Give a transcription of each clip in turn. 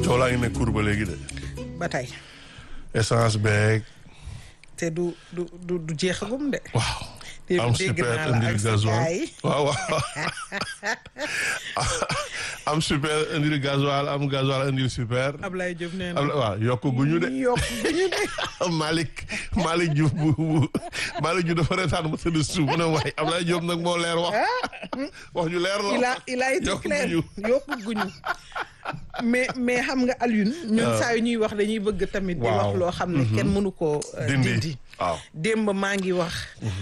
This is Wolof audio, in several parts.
coow laa ngi ne cour ba léegi de ba tey essence beeg te du du du du jeexagum de. waaw dégg am dégg super naa la indil ak sa gasoil gars yi. waaw waaw am super indil gasoil am gasoil indil super Ablaye Diop nee na. am waaw yokk guñu de yokk bu ñu de. Malick Malick Diouf bu bu Malick Diouf dafa retaan ma tëdd suuf mu ne waaye Ablaye Diop nag moo leer wax wax ju leer la il a il a été yokk clair guñu yokk guñu mais mais xam nga Alioune. ñun saa yu ñuy wax dañuy bëgg tamit. di Waaw. wax loo xam ne kenn mënu koo euh, Dindi. dindi. waaw démb maa ngi wax.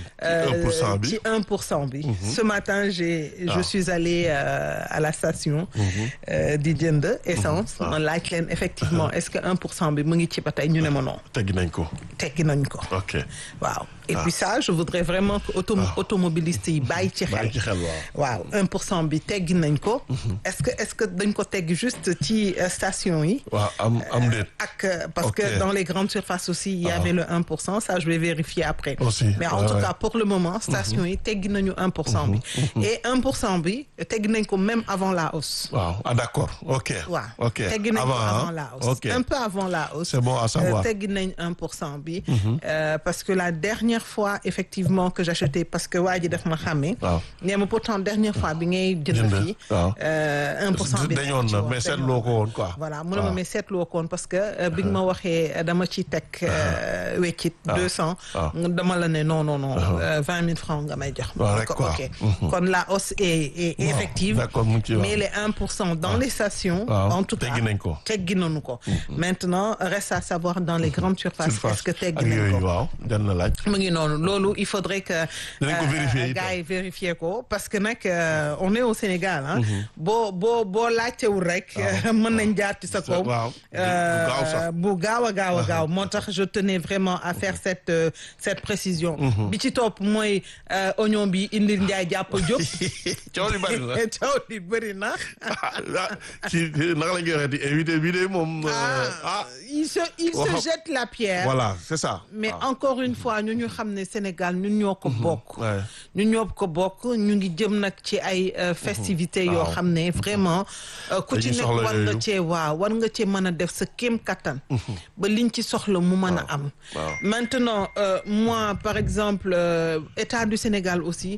un pour cent bi. ci 1 pour cent bi. ce matin j'ai je Ah. suis allée euh, à la station. euh, di jënd essence. Ah. ma laaj leen effectivement est-ce que 1 pour cent bi mu ngi ci ba tey ñu ne ma non teggi nañ ko teggi nañ ko. ok waaw et Ah. puis ça je voudrais vraiment que auto automobiliste yi bàyyi ci xel. bàyyi ci xel waaw waaw 1 pour cent bi teggi nañ ko. est-ce que est-ce que dañ ko teggi juste ci euh, station yi. waaw am am déet ak euh, parce Ok. que dans les grandes surfaces aussi il y Ah. avait le 1 pour cent ça je vais vérifier après. Aussi, mais en ouais, tout ouais. cas pour le moment station yi teggi nañu 1 pour cent bi. et 1 pour cent bi teggi nañ ko même avant la hausse. waaw ah d'accord ok waaw ok teggi nañ ko hein? avant la hausse. ok un peu avant la hausse. c'est bon à savoir Euh, teggi nañ 1 pour cent bi. Euh, parce que la dernière fois effectivement que j'achetais parce que waa ji daf ma xàmmee. waaw nee ma pourtant dernière fois bi ngay jënd Jënd, fii. waaw. euh, 1 pour cent bi dañoon na mais seetloo ko woon quoi voilà mu ne ma waaw. mais seetloo koon parce que euh, bi nga ma waxee euh, dama ci teg euh, weccit Ah. deux cent Ah. dama la ne non non non vingt mille francs nga may jox Waaw, rek Ko- quoi. ok Mhm. kon la hausse est est Waaw, effective d'accord mu ngi ci mais les un pour cent dans les stations waaw, en tout cas teggi nañ ko. teggi nañu ko maintenant reste à savoir dans les grandes surfaces surface est-ce que teggi ak nañ yooyu ko waaw jan na laaj mu ngi noonu loolu il faudrait que Dinañ ko vérifier itam. gars yi vérifier ko parce que nag euh, on est au Sénégal ah boo boo boo laajtewul rek mën nañ jaar ci sa kaw waaw. Euh, Bu gaaw sax. bu gaaw a gaaw a gaaw moo tax je tenais vraiment à faire cette euh, cette précision bi ci topp mooy euh, oignon bi indil njaay jàpp jóg coow li bari na coow li bëri na ah ci naka la ñuy waxee di invité bi de moom euh, ah il se il se Waxam- jette la pierre voilà c'est ça mais Ah. encore une fois ñu ñu xam ne Sénégal ñun ñoo ko bokk ouais. ñun ñoo ko bokk ñu ngi jëm nag ci ay euh, festivités yoo Waaw. xam ne vraiment euh, ku ci Dañuy nekk soxla war nga yooyu. cee waaw war nga cee mën a def sa kéem kattan ba liñ ci soxla mu mën a am waaw. maintenant euh, moi par exemple euh, état du Sénégal aussi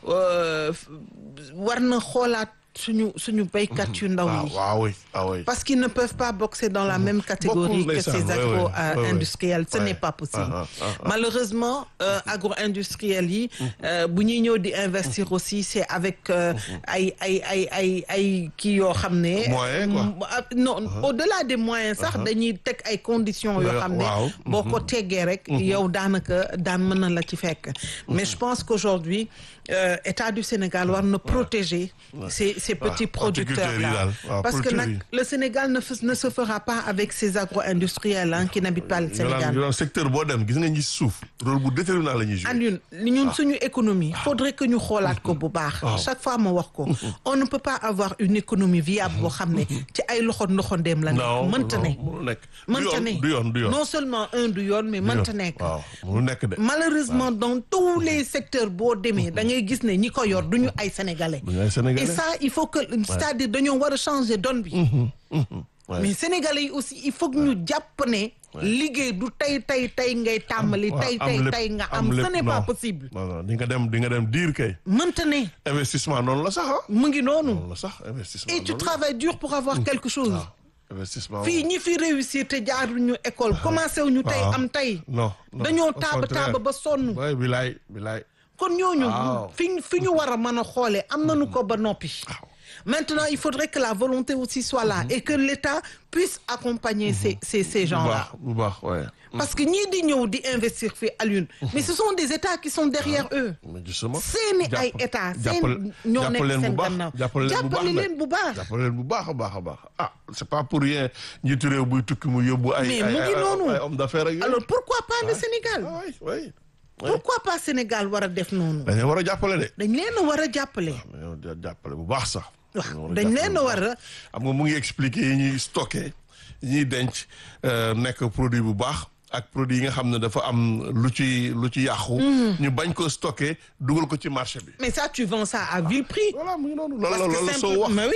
euh, f- war na xoolaat suñu suñu béykat yu ndaw ah yi waaw oui ah oui parce qu'ils ne peuvent pas boxer dans la même catégorie Beaucoup, que ndeysaan, ces ouais, ouais, ouais, ouais. agro-industriels. Ce Ouais. n'est pas possible. Ah, ah, ah, ah. Malheureusement, euh, agro-industriels yi, euh, bu ñuy ñëw di investir aussi, c'est avec euh, ay ay ay ay ay kii yoo xam ne. Moyens, quoi. Mm, ah, non au-delà des moyens sax dañuy teg ay conditions yoo xam ne. waaw. boo ko teggee rek. yow daanaka daan mën na la ci fekk. mais je pense qu'aujourd'hui euh, État du Sénégal war na protéger ces ces petits producteurs horticulteurs yi là daal. Waaw, parce que producteurs nag yi. le Sénégal ne, fe- ne se fera pas avec ces agro-industriels hein, qui n'habitent pas le Yolaan Sénégal. yolaan secteur boo dem gis nga ñi suuf rôle bu déterminant la ñuy jouer Alioune li ñun suñu économie faudrait que ñu xoolaat ko bu baax chaque fois ma wax ko on ne peut pas avoir une économie viable boo xam ne ci ay loxo ndoxandeem la non nekk mënta ne non mënu nekk mënta ne du yoon du yoon non seulement un du yoon mais mënta nekk waaw mënu nekk de malheureusement dans tous les secteurs boo demee da ngay gis ne ñi ko yor duñu ay sénégalais du ñu ay sénégalais et ça il faut que c'est-à-dire dañoo war a changer donne bi Ouais. mais sénégalais yi aussi il faut que ñu jàpp ne liggéey du tey tey tey ngay tàmbali waaw, tey am tey lépp, tey nga am am ce lépp, n'est pas non. possible non non di nga dem di nga dem diir kay mënta ne investissement noonu la sax ah mu ngi noonu noonu la sax investissement et tu noonu la. travailles dur pour avoir quelque chose waaw investissement fii ñi fi réussir te jaaruñu école commencé wuñu tey waaw. am tey non non dañoo au taaba contraire. taaba ba sonn waay bilaay bilaay kon ñooñu Waaw. fi fi ñu war a mën a xoolee am nañu ko ba noppi maintenant il faudrait que la volonté aussi soit là et que l'État puisse accompagner ces ces ces bu gens-là baax bu baax ouais parce que ñii di ñëw di investir fii Alioune mais ce sont des États qui sont derrière eux mais justement seeni ay jàpp- État jàppal- seen ñoo nekk jàppal leen bu seen baax gannaaw jàppal leen bu baax jàppale nag. leen bu baax jàppale leen bu baax a baax a baax ah c'est pas pour rien njiitu réew buy tukki mu yóbbu ay Mais ay mu ngi ay- noonu. ay homme d'affaires ak yooyu alors pourquoi pas le Sénégal ah oui oui pourquoi pas Sénégal war a def noonu dañu war a jàppale de dañ leen a war a jàppale dañoo jàppale bu baax sax waaw dañoo dañ jàppale leen bu a baax. war a xam nga mu ngi expliquer yi ñuy stocké yi ñuy denc euh, nekk produit bu baax ak produit yi nga xam ne dafa am lu ci lu ci yàqu. ñu bañ ko stocké dugal ko ci marché bi. mais ça tu vends ça à vil prix voilà mu ngi noonu loolu la parce que loolu la soo simple wax. mais oui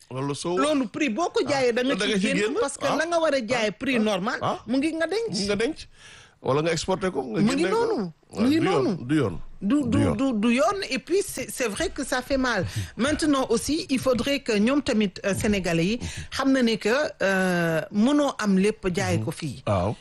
wala soow loolu prix boo ko jaayee da nga da nga ci ci génn génn. parce que Ah. la nga war a jaayee prix normal Ah. mu ngi nga denc nga denc wala nga exporté ko nga Mu ngi génne ko. noonu. Ouais, Mu ngi du yoon, noonu. du yoon du du yoon. du du yoon et puis c'est c'est vrai que ça fait mal maintenant aussi il faudrait que ñoom tamit euh, sénégalais yi xam na ne que euh, mënoo am lépp jaay ko fii waaw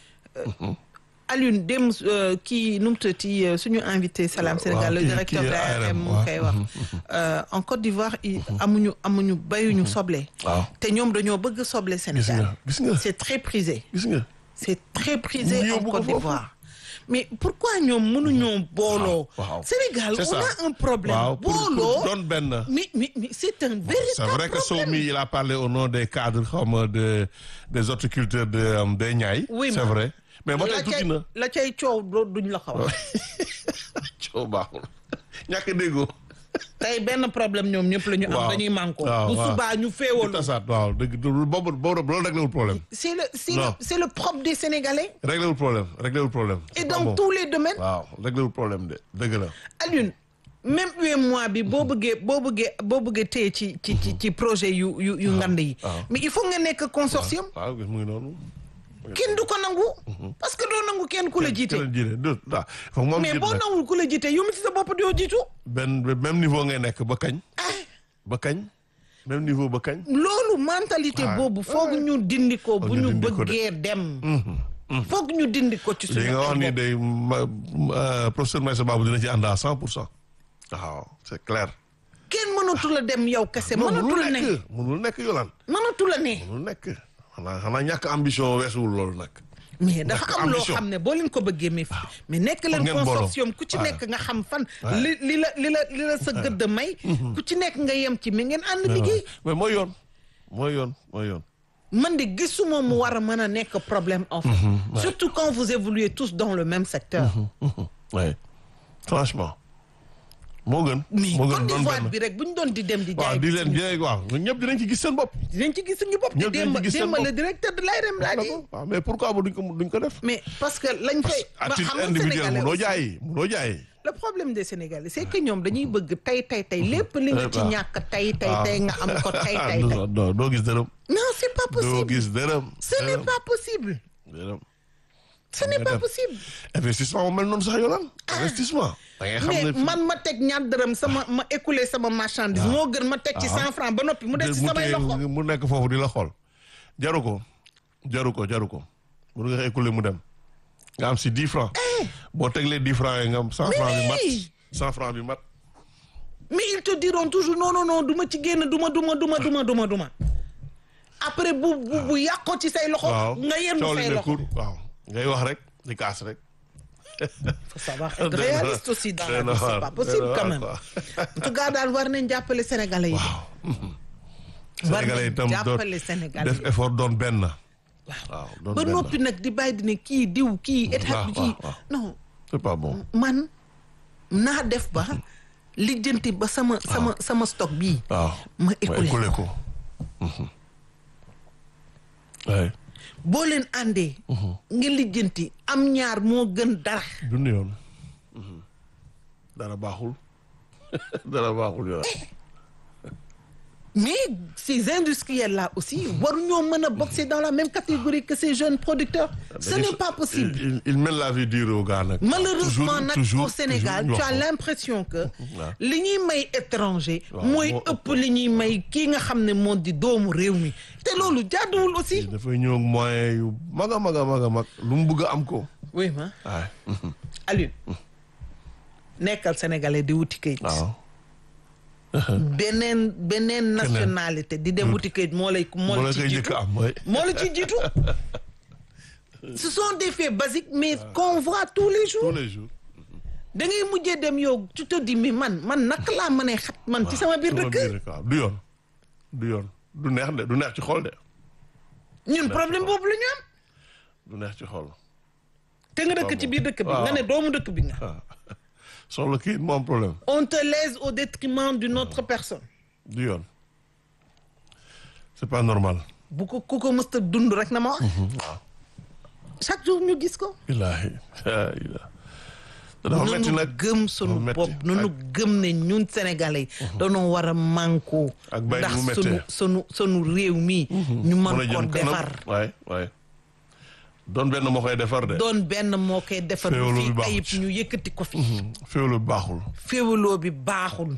Alioune dem euh, kii nu mu tëddee euh, suñu invité Salam Waaw, Sénégal le kii- directeur kii de l'ARM ARM, mu waaw. koy wax Euh, en Côte d'Ivoire i- amuñu amuñu bayuñu soble waaw te ñoom dañoo bëgg soble gis Sénégal nga gis nga c'est très prisé gis nga c'est très prisé Ñu en yóbbu ko Côte foofu. d'Ivoire mais pourquoi ñoom mënuñoo booloo waaw. Sénégal C'est on ça. a un problème waaw pour pour booloo doon benn mais mais mais c'est un c'est véritable vrai que problème Somi il a parlé au nom des cadres xaw ma de des horticulteurs de euh, des Niayes Oui, c'est ma- vrai mais ba la tey tuuti cay na la cay coow doo- duñ la ko wax coow baaxul ñàkk déggoo tey benn problème ñoom ñëpp la ñu am Waaw. dañuy manko Waaw, bu waaw. subaa ñu di féewal tasaat waaw dëgg du- boobu boobu loolu réglé wul problème c'est le c'est Non. le c'est le propre des Sénégalais réglé wul problème réglé wul problème et C'est pas dans bon. tous les domaines waaw réglé wul problème de dëgg la Alioune même UEMOA bi boo bëggee boo bëggee boo bëggee téye ci ci ci ci projet yu yu yu ngand yi waaw. mais il faut nga nekk consortium waaw gis mu ngi noonu kenn du ko nangu parce que doo nangu kenn ku la jiite keneen jiite du waaw foog moom mais jiit boo nag nangul ku la jiite yow mi ci sa bopp doo jiitu benn même niveau ngay nekk ba kañ ba kañ même niveau ba kañ loolu mentalité Ah. boobu foog ñu dindi ko bu ñu ñu dindi ko de. bëggee dem foog ñu dindi ko ci li suñu nga wax ay ni bopp. day ma ma- professeur Maïssa Babou dina ci ànd à cent pour cent waaw c'est clair kenn mënatu la dem yow kese non mënatu mënul la ne nekk mënul nekk yolaan mënatu la ne mënul nekk xanaa xanaa ñàkk ambition weesuwul loolu nag mais dafa Ñàkk am loo ambition. xam ne boo leen ko bëggee mais mais nekk leen ngeen booloo. consortium ku ci Ouais. nekk nga xam fan Ouais. li li la li la li la sa gëdd may ku ci nekk nga yem ci mais ngeen ànd liggéey mais mooy yoon mooy yoon mooy yoon man de gisuma mu war a mën a nekk problème en fait surtout quand vous évoluez tous dans le même secteur oui franchement moo gën mais moo gën Côte doon d'Ivoire benn bi rek bu ñu doon di dem di waaw jaay di leen suñu- jeeg waaw ñëpp dinañ ci gis seen bopp dinañ ci gis suñu bopp te Ñëpp dinañ démb ci gis seen démb le bopp. directeur de l'ARM laa di waaw mais pourquoi ba duñ ko duñ ko def mais parce que lañ fay à ba titre xam nga individuel Sénégalais munoo aussi. jaay munoo jaay le problème des Sénégalais c'est que ñoom dañuy bëgg tey tey tey lépp li nga ci waaw. ñàkk tey tey waaw. tey nga am ko tey tey tey non non doo gis dërëm non c'est pas doo possible gis dërëm ce n'est dërëm, pas possible dërëm ce n'est pas def. possible investissement moo mel noonu sax yoonal investissement da ngay xam mais ne man ma teg ñaar dërëm sama ma écouler sama marchandise moo gën ma teg ci cent francs ba noppi mu des ci mu samay téye- loxo mu nekk foofu di la xool jaru ko jaru ko jaru ko mun nga écouler mu dem nga am si dix francs boo teglee dix francs yi nga am cent francs bi mat oui. cent francs bi mat mais ils te diront toujours non non non du ma ci génn duma duma duma duma duma duma après bu bu bu yàqoo ci say loxo waaw nga yenn coow li say ne loxo kur waaw ngay wax rek di kaas rek faut savoir être Doy na réaliste waar. aussi dans Doy la na vie c'est waar. pas Doy possible na quand waar, même quoi. en tout cas daal war nañ jàppale sénégalais yi de war sénégalais nañ itam doon jàppale sénégalais def yi effort doon benn waaw doon ba benn noppi nag di bàyyi di ne kii diw kii état bi waaw, kii waaw. non c'est pas bon man naa def ba lijjanti ba sama sama sama stock bii waaw ma écoulé écoulé ko ouais boo leen àndee nga lijjanti am ñaar moo gën dara dund yoon dara baaxul dara baaxul yoon mais ces industriels là aussi waruñoo mën a boxer dans la même catégorie que ces jeunes producteurs ce n'est pas possible il, il, il mène la vie dure au gars nag malheureusement Toujours, nag toujours, au Sénégal toujours tu as loxo. l'impression que waaw. li ñuy may étranger Waaw, mooy moo ëpp li ñuy may kii nga xam ne moo di doomu réew mi te loolu jaaduwul aussi dafay ñëw ak moyen yu mag a mag a mag a mag lu mu bëgg a am ko oui ma waay Aliou nekkal sénégalais di wuti kayit waaw beneen beneen nationalité di dem wuti kayit moo lay moo moo la la ci koy njëkk jiitu a am mooy moo la ci jiitu ce sont des faits basiques mais qu'on voit tous les jours tous les jours da ngay mujjee dem yow tu te dis mais man man naka laa mënee xat man ci sama biir sama dëkk biir waaw du yoon du yoon du neex de du neex ci xol de ñun problème boobu la ñu am du neex ci xol te nga dëkk ci biir dëkk bi waaw. nga ne doomu dëkk bi nga waaw soxla kii moo am problème on te lèse au détriment d'une autre personne du yoon c'est pas normal bu ko ku ko mësta dund rek na ma wax waaw chaque jour ñu gis ko illaahi ilaahi dafa metti nanu nag gëm sunu metti. bopp nanu gëm ne ñun sénégalais dañoo war a mànkoo Ak bàyyi ndax mu sunu méttee. sunu sunu réew mi ñu mën mën a ko jëm kanam defar waay waay doon benn moo koy defar de doon benn moo koy defar Féewaloo bi fii baaxul ayib ci. ñu yëkkati ko fi féewlu bi baaxul féewaloo bi baaxul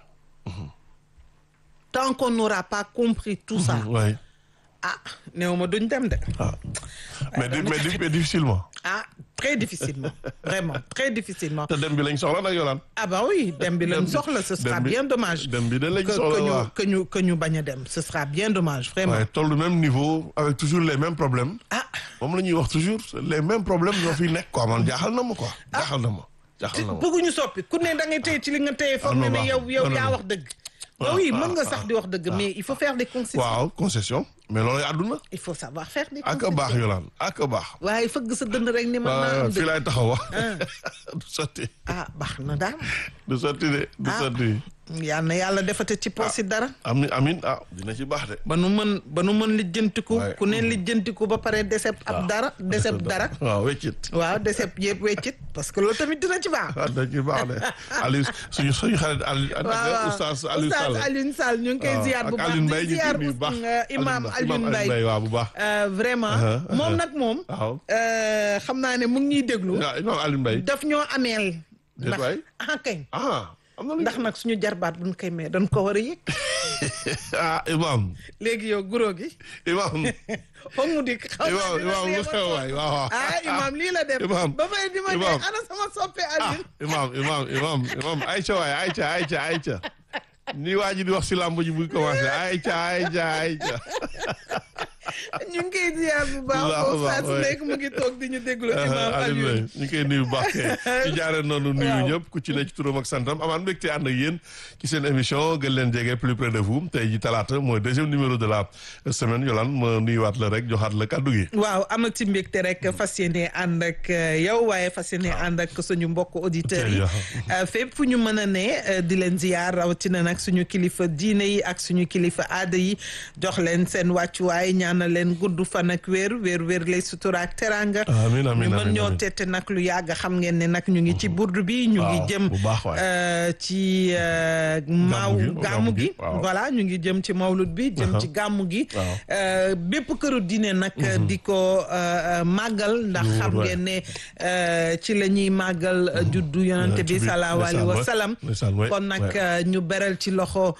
tant qu'on n'aura pas compris tout ça waay ah néew ma duñ dem de ah mais di- mais di- mais difficilement ah très difficilement vraiment très difficilement te dem bi lañ soxla nag yolaan ah bah oui dem bi lañ Dem bi- soxla ce sera dem bi- bien dommage dem bi de lañ que soxla que ñu waaw que ñu que ñu bañ a dem ce sera bien dommage vraiment waaye toll même niveau avec toujours les mêmes problèmes ah moom la ñuy wax toujours les mêmes problèmes ñoo fi nekk quoi man jaaxal na ma quoi jaaxal na ma jaaxal na ma bëgguñu soppi ku ne da ngay téye ci li nga téye foog non, ne ne baax yow na. yow Non, non, yaa non. wax dëgg Ah, oui ah, mën nga ah, sax di wax dëgg mais il faut faire des concessions waaw concession mais loolu àdduna il faut savoir faire des ak a concessions baax yolaan ak a baax waaye fëgg sa dënd rek ni mën naa waaw am fii dëgg laay taxaw wax du sotti ah baax na daal du sotti de du Ah. sotti yal na yàlla defate ci poos yi dara am amin ah dina ci baax de ba nu mën ba nu mën lijjantiku Ouais. ku ne lijjantiku ba pare deseb ab dara deseb dara waaw weccit waaw deseb yëpp weccit parce que loolu tamit dina ci baax waaw dina ci baax de Aliou suñu suñu xarit Aliou waaw waaw oustaz Aliou Sall Oustaz Alioune Sall ñu ngi koy waaw, ziar bu ak baax Alioune Mbaye di ñu ziar ngi nuyu bu baax euh, imam Alioune Mbaye waaw bu baax Euh, vraiment Uh-huh, moom nag moom waaw euh, xam naa ne mu ngi ñuy déglu waaw imam Alioune Mbaye daf ñoo ameel Déet ndax waay. ah kañ ah am na lu ndax nag suñu jarbaat buñ koy may dañ ko war a yëg ah imam léegi yow guro gi imam foog mu dikk xaw imam ma dina imam lu dee ba xew waay waaw waaw ah imam lii la def Imam. ba may di ma ne Imam. ana sama soppe ah Alioune imam imam imam imam Aïcha waay Aïcha Aïcha Aïcha ni waa ji di wax si làmb ji buy commencé Aïcha Aïcha Aïcha ñu ngi koy ziar bu baax Bu baax a boobu saa baax, su ouais. nekk mu ngi toog di ñu déglu imam Alioune Alioune Mbaye ñu koy nuyu bu baax kay ci jaaree noonu nuyu Waaw. ñëpp ku ci ne ci turam ak santam amaan mbégte ànd ak yéen ci seen émission gën leen jege plus près de vous tey ji talaata mooy deuxième numéro de la semaine Yolande ma nuyuwaat la rek joxaat la kàddu gi waaw amati mbégte rek fas yéene ànd ak euh, yow waaye fas yéene ànd ak suñu mbokk auditeurs yi Euh, fépp fu ñu mën a ne euh, di leen ziyaar rawatina nag suñu kilifa diine yi ak suñu kilifa aada yi jox leen seen wàccuwaay ñaanal leen gudd fan ak wér wér wér lay sutura ak teranga Amiin, amiin, ñu mën amiin, ñoo amiin. tette nag lu yàgg xam ngeen ne nag ñu ngi ci burdu bi ñu ngi Waaw, jëm bu baax waay. euh, ci euh, maaw gi, gàmmu gàmmu gi gi, waaw. voilà ñu ngi jëm ci mawlud bi jëm ci gàmmu gi Waaw. Euh, bépp këru diine nag di ko euh, màggal ndax Lu wóor, xam waay. ngeen ne euh, ci la ñuy màggal euh, juddu yonante bi Yonent bi, salaahu alayhi wa ndeysaan, salaam ndeysaan, waay, kon nag waay. euh, ñu beral ci loxo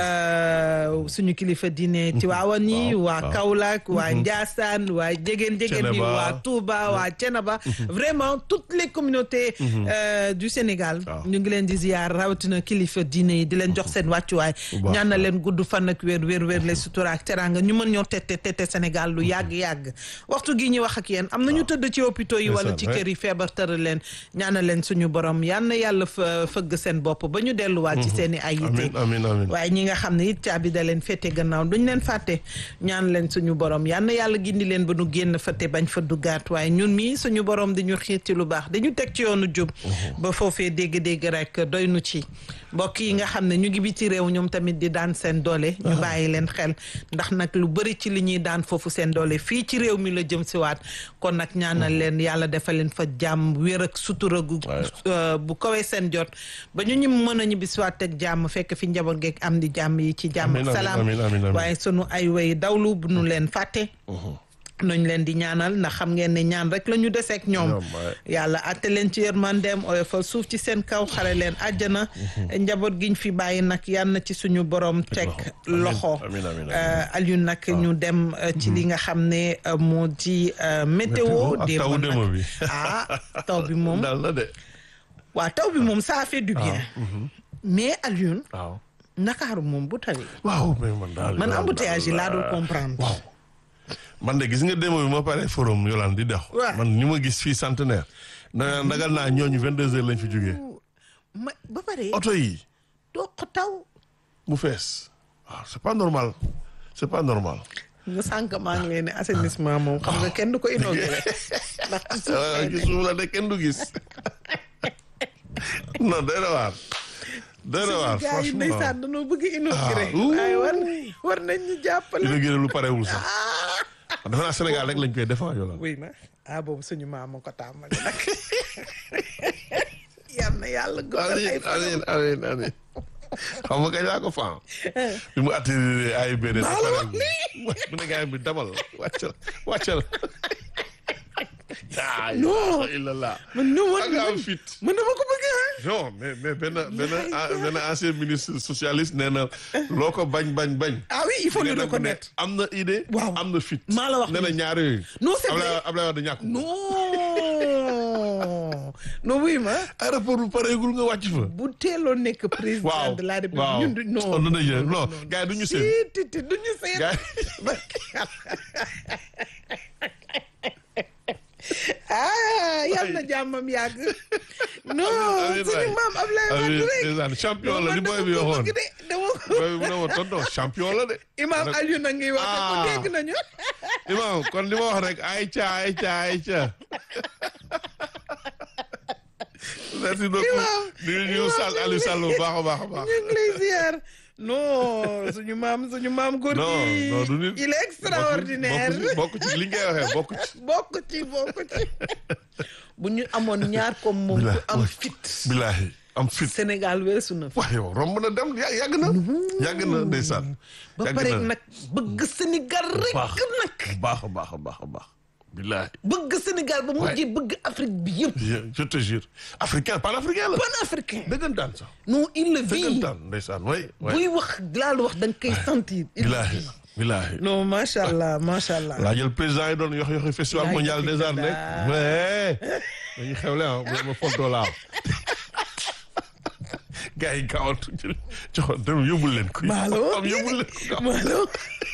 euh, suñu kilifa diine Tiwaawan yi waaw, waa waaw. Kaolack waa Njaasaan waa jegeen jegeen yi Thiénaba. waa Touba waa Thiénaba vraiment toutes les communautés euh, du Sénégal Waaw. ñu ngi leen di ziar rawatina kilifa diine yi di leen jox seen wàccuwaay Bu baax, ñaan na leen gudd fan ak wér wér wér lay sutura ak teranga ñu mën ñoo tette tette Sénégal lu yàgg-yàgg waxtu gi ñuy wax ak yéen am na ñu tëdd ci hôpitaux yi wala Ndeysaan, ci ouais. kër yi feebar tëral leen ñaanal leen suñu borom yal na yàlla fa fëgg seen bopp ba ñu delluwaat ci seen i ay yite amin amin amin waaye ñi nga xam ne it caabi da leen fete gannaaw duñ leen fàtte ñaan leen suñu borom yal na yàlla gindi leen ba nu génn fëte bañ fa duggaat waaye ñun mii suñu borom di ñu xiir ci lu baax dañu teg ci yoonu jub ba foofee dégg-dégg rek doy nu ci mbokk yi nga xam ne ñu ngi biti réew ñoom tamit di daan seen doole ñu bàyyi leen xel ndax nag lu bëri ci li ñuy daan foofu seen doole fii ci réew mi la jëm si waat kon nag ñaanal leen yàlla defal leen fa jàmm wér ak sutura gu euh, bu kawee seen jot ba ñu ñu mën a ñibbi si waat ak jàmm fekk fi njaboot geeg am di jàmm yi ci jàmm Amiin, ak amiin, salaam amiin, amiin, amiin. waaye sunu ay way dawlu bu nu leen fàtte nuñ leen di ñaanal ndax xam ngeen ne ñaan rek la ñu deseek ñoom Ñoom, waaye. yàlla atte leen ci yërmandeem oyofal suuf ci seen kaw xare leen àjjana njaboot giñ fi bàyyi nag yal na ci suñu borom teg Amiin, loxo amiin, amiin, amiin. Euh, Alioune nag ñu dem euh, ci li nga xam ne euh, moo di euh, météo Météo ak tawu nag- démb bi. ah taw bi moom daal na de waaw taw bi moom ça fait du bien mais Alioune waaw Ndakaaru moom bu tawee waaw mais man daal man Yolande, embouteillage yi laa dul daal, comprendre waaw man de gis nga démb bi ma pare forum Yolande di dox Ouais. man ni ma gis fii centenaire na ndagal naa ñooñu vingt deux heures lañ fi jógee ma ba pare oto yi doq taw mu fees waaw c'est pas normal c'est pas normal nga sànq maa ngi leen ne assainissement moom xam nga kenn du ko inauguré ndax ci suuf waaw lay ci nekk. suuf la de kenn du gis non doy na waar doy na waar gars yi franchement ndeysaan dañoo bëgg inauguré Ah, ouh. waaye war war nañ ñu jàppale dina génne lu parewul sax dafa naa Sénégal rek lañ koy défend Yolande oui na ah boobu suñu maam ma ko tàmbali nag yal na yàlla guddal ay amiin fanam. amiin amiin amiin xam nga kañ laa ko faam bi mu atterrir AIBD Maa la wax mu ne gars bi damal wàccal wàccal yaa Non. illallah man nu man ak am fit man dama ko bëgg ah. non mais mais benn benn benn ancien ministre socialiste nee na loo ko bañ bañ bañ ah oui il faut le Nga dem ne reconnaître. am na idée Waaw. am na fit Maa la wax nee na nii. ñaar yooyu Non, c'est Ablaye vrai. Ablaye Wade ñàkk ko. non non wuy ma aéroport bu pareegul nga wàcc fa bu teeloon nekk président waaw de la république waaw ñun du non non non non gars yi du ñu seen si ti du ñu seen gars ah yal na jàmmam yàgg non amiin suñu waay. maam Ablaye yi Wade rek ndeysaan champion la li man booy dama bi ko waxoon bëgg de dama ko booy bi mu ne ma tonton champion la de imam Aliou na ngi wax ko Ah. dégg nañu imam kon li ma wax rek ayca ayca ayca merci beaucoup Imam, nuyu ñu Sall Aliou Sall bu baax a baax a baax ñu ngi lay ziar non suñu maam suñu maam góor non gi non du nit il est extraordinaire bokk ci li ngay waxee bokk ci bokk ci bokk ci bu ñu amoon ñaar comme moom ku am fit bilaahi am fit Sénégal weesu na fi wax yow romb na dem yà- yàgg na yàgg na ndeysaan ba yàgg pare na nag bëgg Sénégal rek baax nag bu baax a baax a baax a baax bilaahi bëgg Sénégal ba mujjee bëgg Afrique bi yëpp je- je te jure africain panafricain la panafricain dëggantaan sax non il le vit dëggantaan ndeysaan way way buy wax laal wax da nga koy sentir il le bilaahi vit. bilaahi non macha allah macha allah laa jël président yi doon yox yoxi festival Laay mondial joxe des arts nekk daal. mais dañuy xewle ah bu ma fontoo laaw gars yi gaawatu joxoon dem yóbbul leen ko Maalo am yóbbul leen ko gaaw Maalo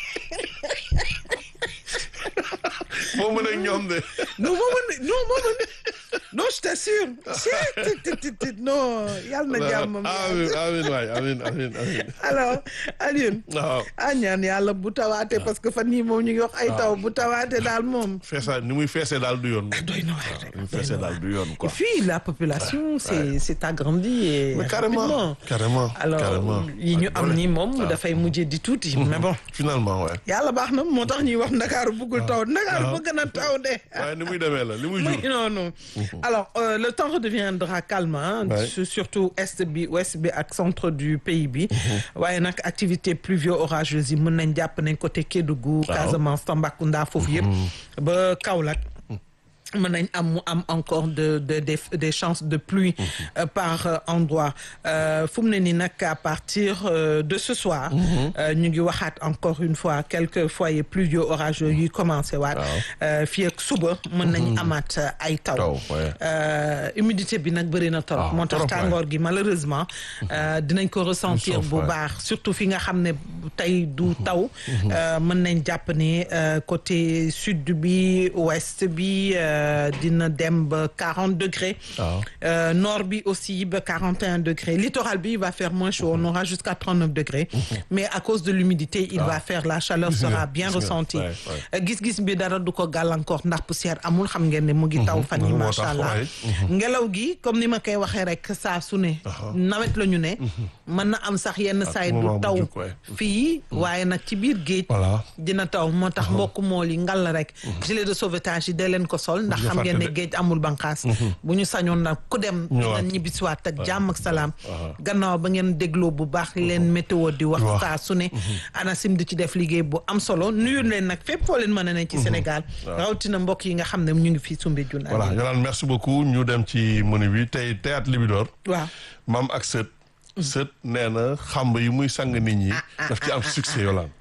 moo mën ak ñoom de non moo mën non moo mën non je t'assure tit tit tit tit non yàlla na jàmmam amin amin waay amin amin amin alors Alioune waaw ah ñaan yàlla bu tawaate parce que fan yii moom ñu ngi wax ay taw bu tawaate daal moom feesa ni muy feesee daal du yoon doy na waar rek ni muy feesee daal du yoon et quoi puis la population c'est c'est agrandi et mais carrément rapidement. carrément alors carrément yi ñu am ni moom dafay mujjee di tuuti mais bon finalement ouais yàlla baax na moo tax ñuy wax ndakaaru bëggul taw ndakaaru bëgg na taw de waaye ni muy demee la li muy Oui, jur non non alors euh, le temps redeviendra calme hein, Ouais. su- surtout est bi ouest bi ak centre du pays bi waaye nag activité pluvio-orageuse yi mën nañ jàpp nañ côté Kédougou Casamance Tambacounda foofu yëpp ba Kaolack mën nañ am mu am encore de de des des chances de pluie euh, par euh, endroit euh, fu mu ne nii nag à partir euh, de ce soir. euh, ñu ngi waxaat encore une fois quelques foyers pluvio-orageux yuy commencé waat. euh, fii ak suba mën nañ amaat euh, ay taw. Taw, ouais. Euh, humidité bi nag bëri na trop. Ah, moo tax trop, ouais. tàngoor gi malheureusement. euh, dinañ ko ressentir Sauf, bu ouais. baax surtout fi nga xam ne tey du taw. euh, mën nañ jàpp ne euh, côté sud bi ouest bi. euh, dina dem ba 40 degrés. waaw. Euh, nord bi aussi ba 41 degrés littoral bi il va faire moins chaud on aura jusqu'à 39 degrés. mais à cause de l'humidité il va faire la chaleur Gis nga, sera bien gis nga, ressentie. ouais, ouais. Euh, gis-gis bi dara du ko gàllankoor ndax poussière amul xam ngeen ne mu ngi taw fan yi moo macha tax, allah. ouais. ngelaw gi comme ni ma koy waxee rek saa su ne. nawet la ñu ne. mën na am sax yenn saay moment du bu taw jug, ouais. fii waaye nag ci biir géej. Voilà. dina taw moo tax mbokk mool yi ngal la rek. gilet de sauvetage yi dee leen ko sol ndax Bu ñu xam ngeen ne fàtte de. géej amul banqaas. bu ñu sañoon nag ku dem. Ñëwaat. dina ñibbisiwaat ak jàmm ak salaam. gannaaw ba ngeen dégloo bu baax leen météo di wax Wax. saa su ne. ANACIM di ci def liggéey bu am solo nuyu leen nag fépp foo leen mën a ne ci Sénégal. rawatina mbokk yi nga xam ne ñu ngi fii Soumbédioune. voilà Yolande merci beaucoup ñu dem ci menu bi tey théâtre Libidor waaw. maam ak sët sët nee na xamb yi muy sang nit ñi daf ci am succès Yolande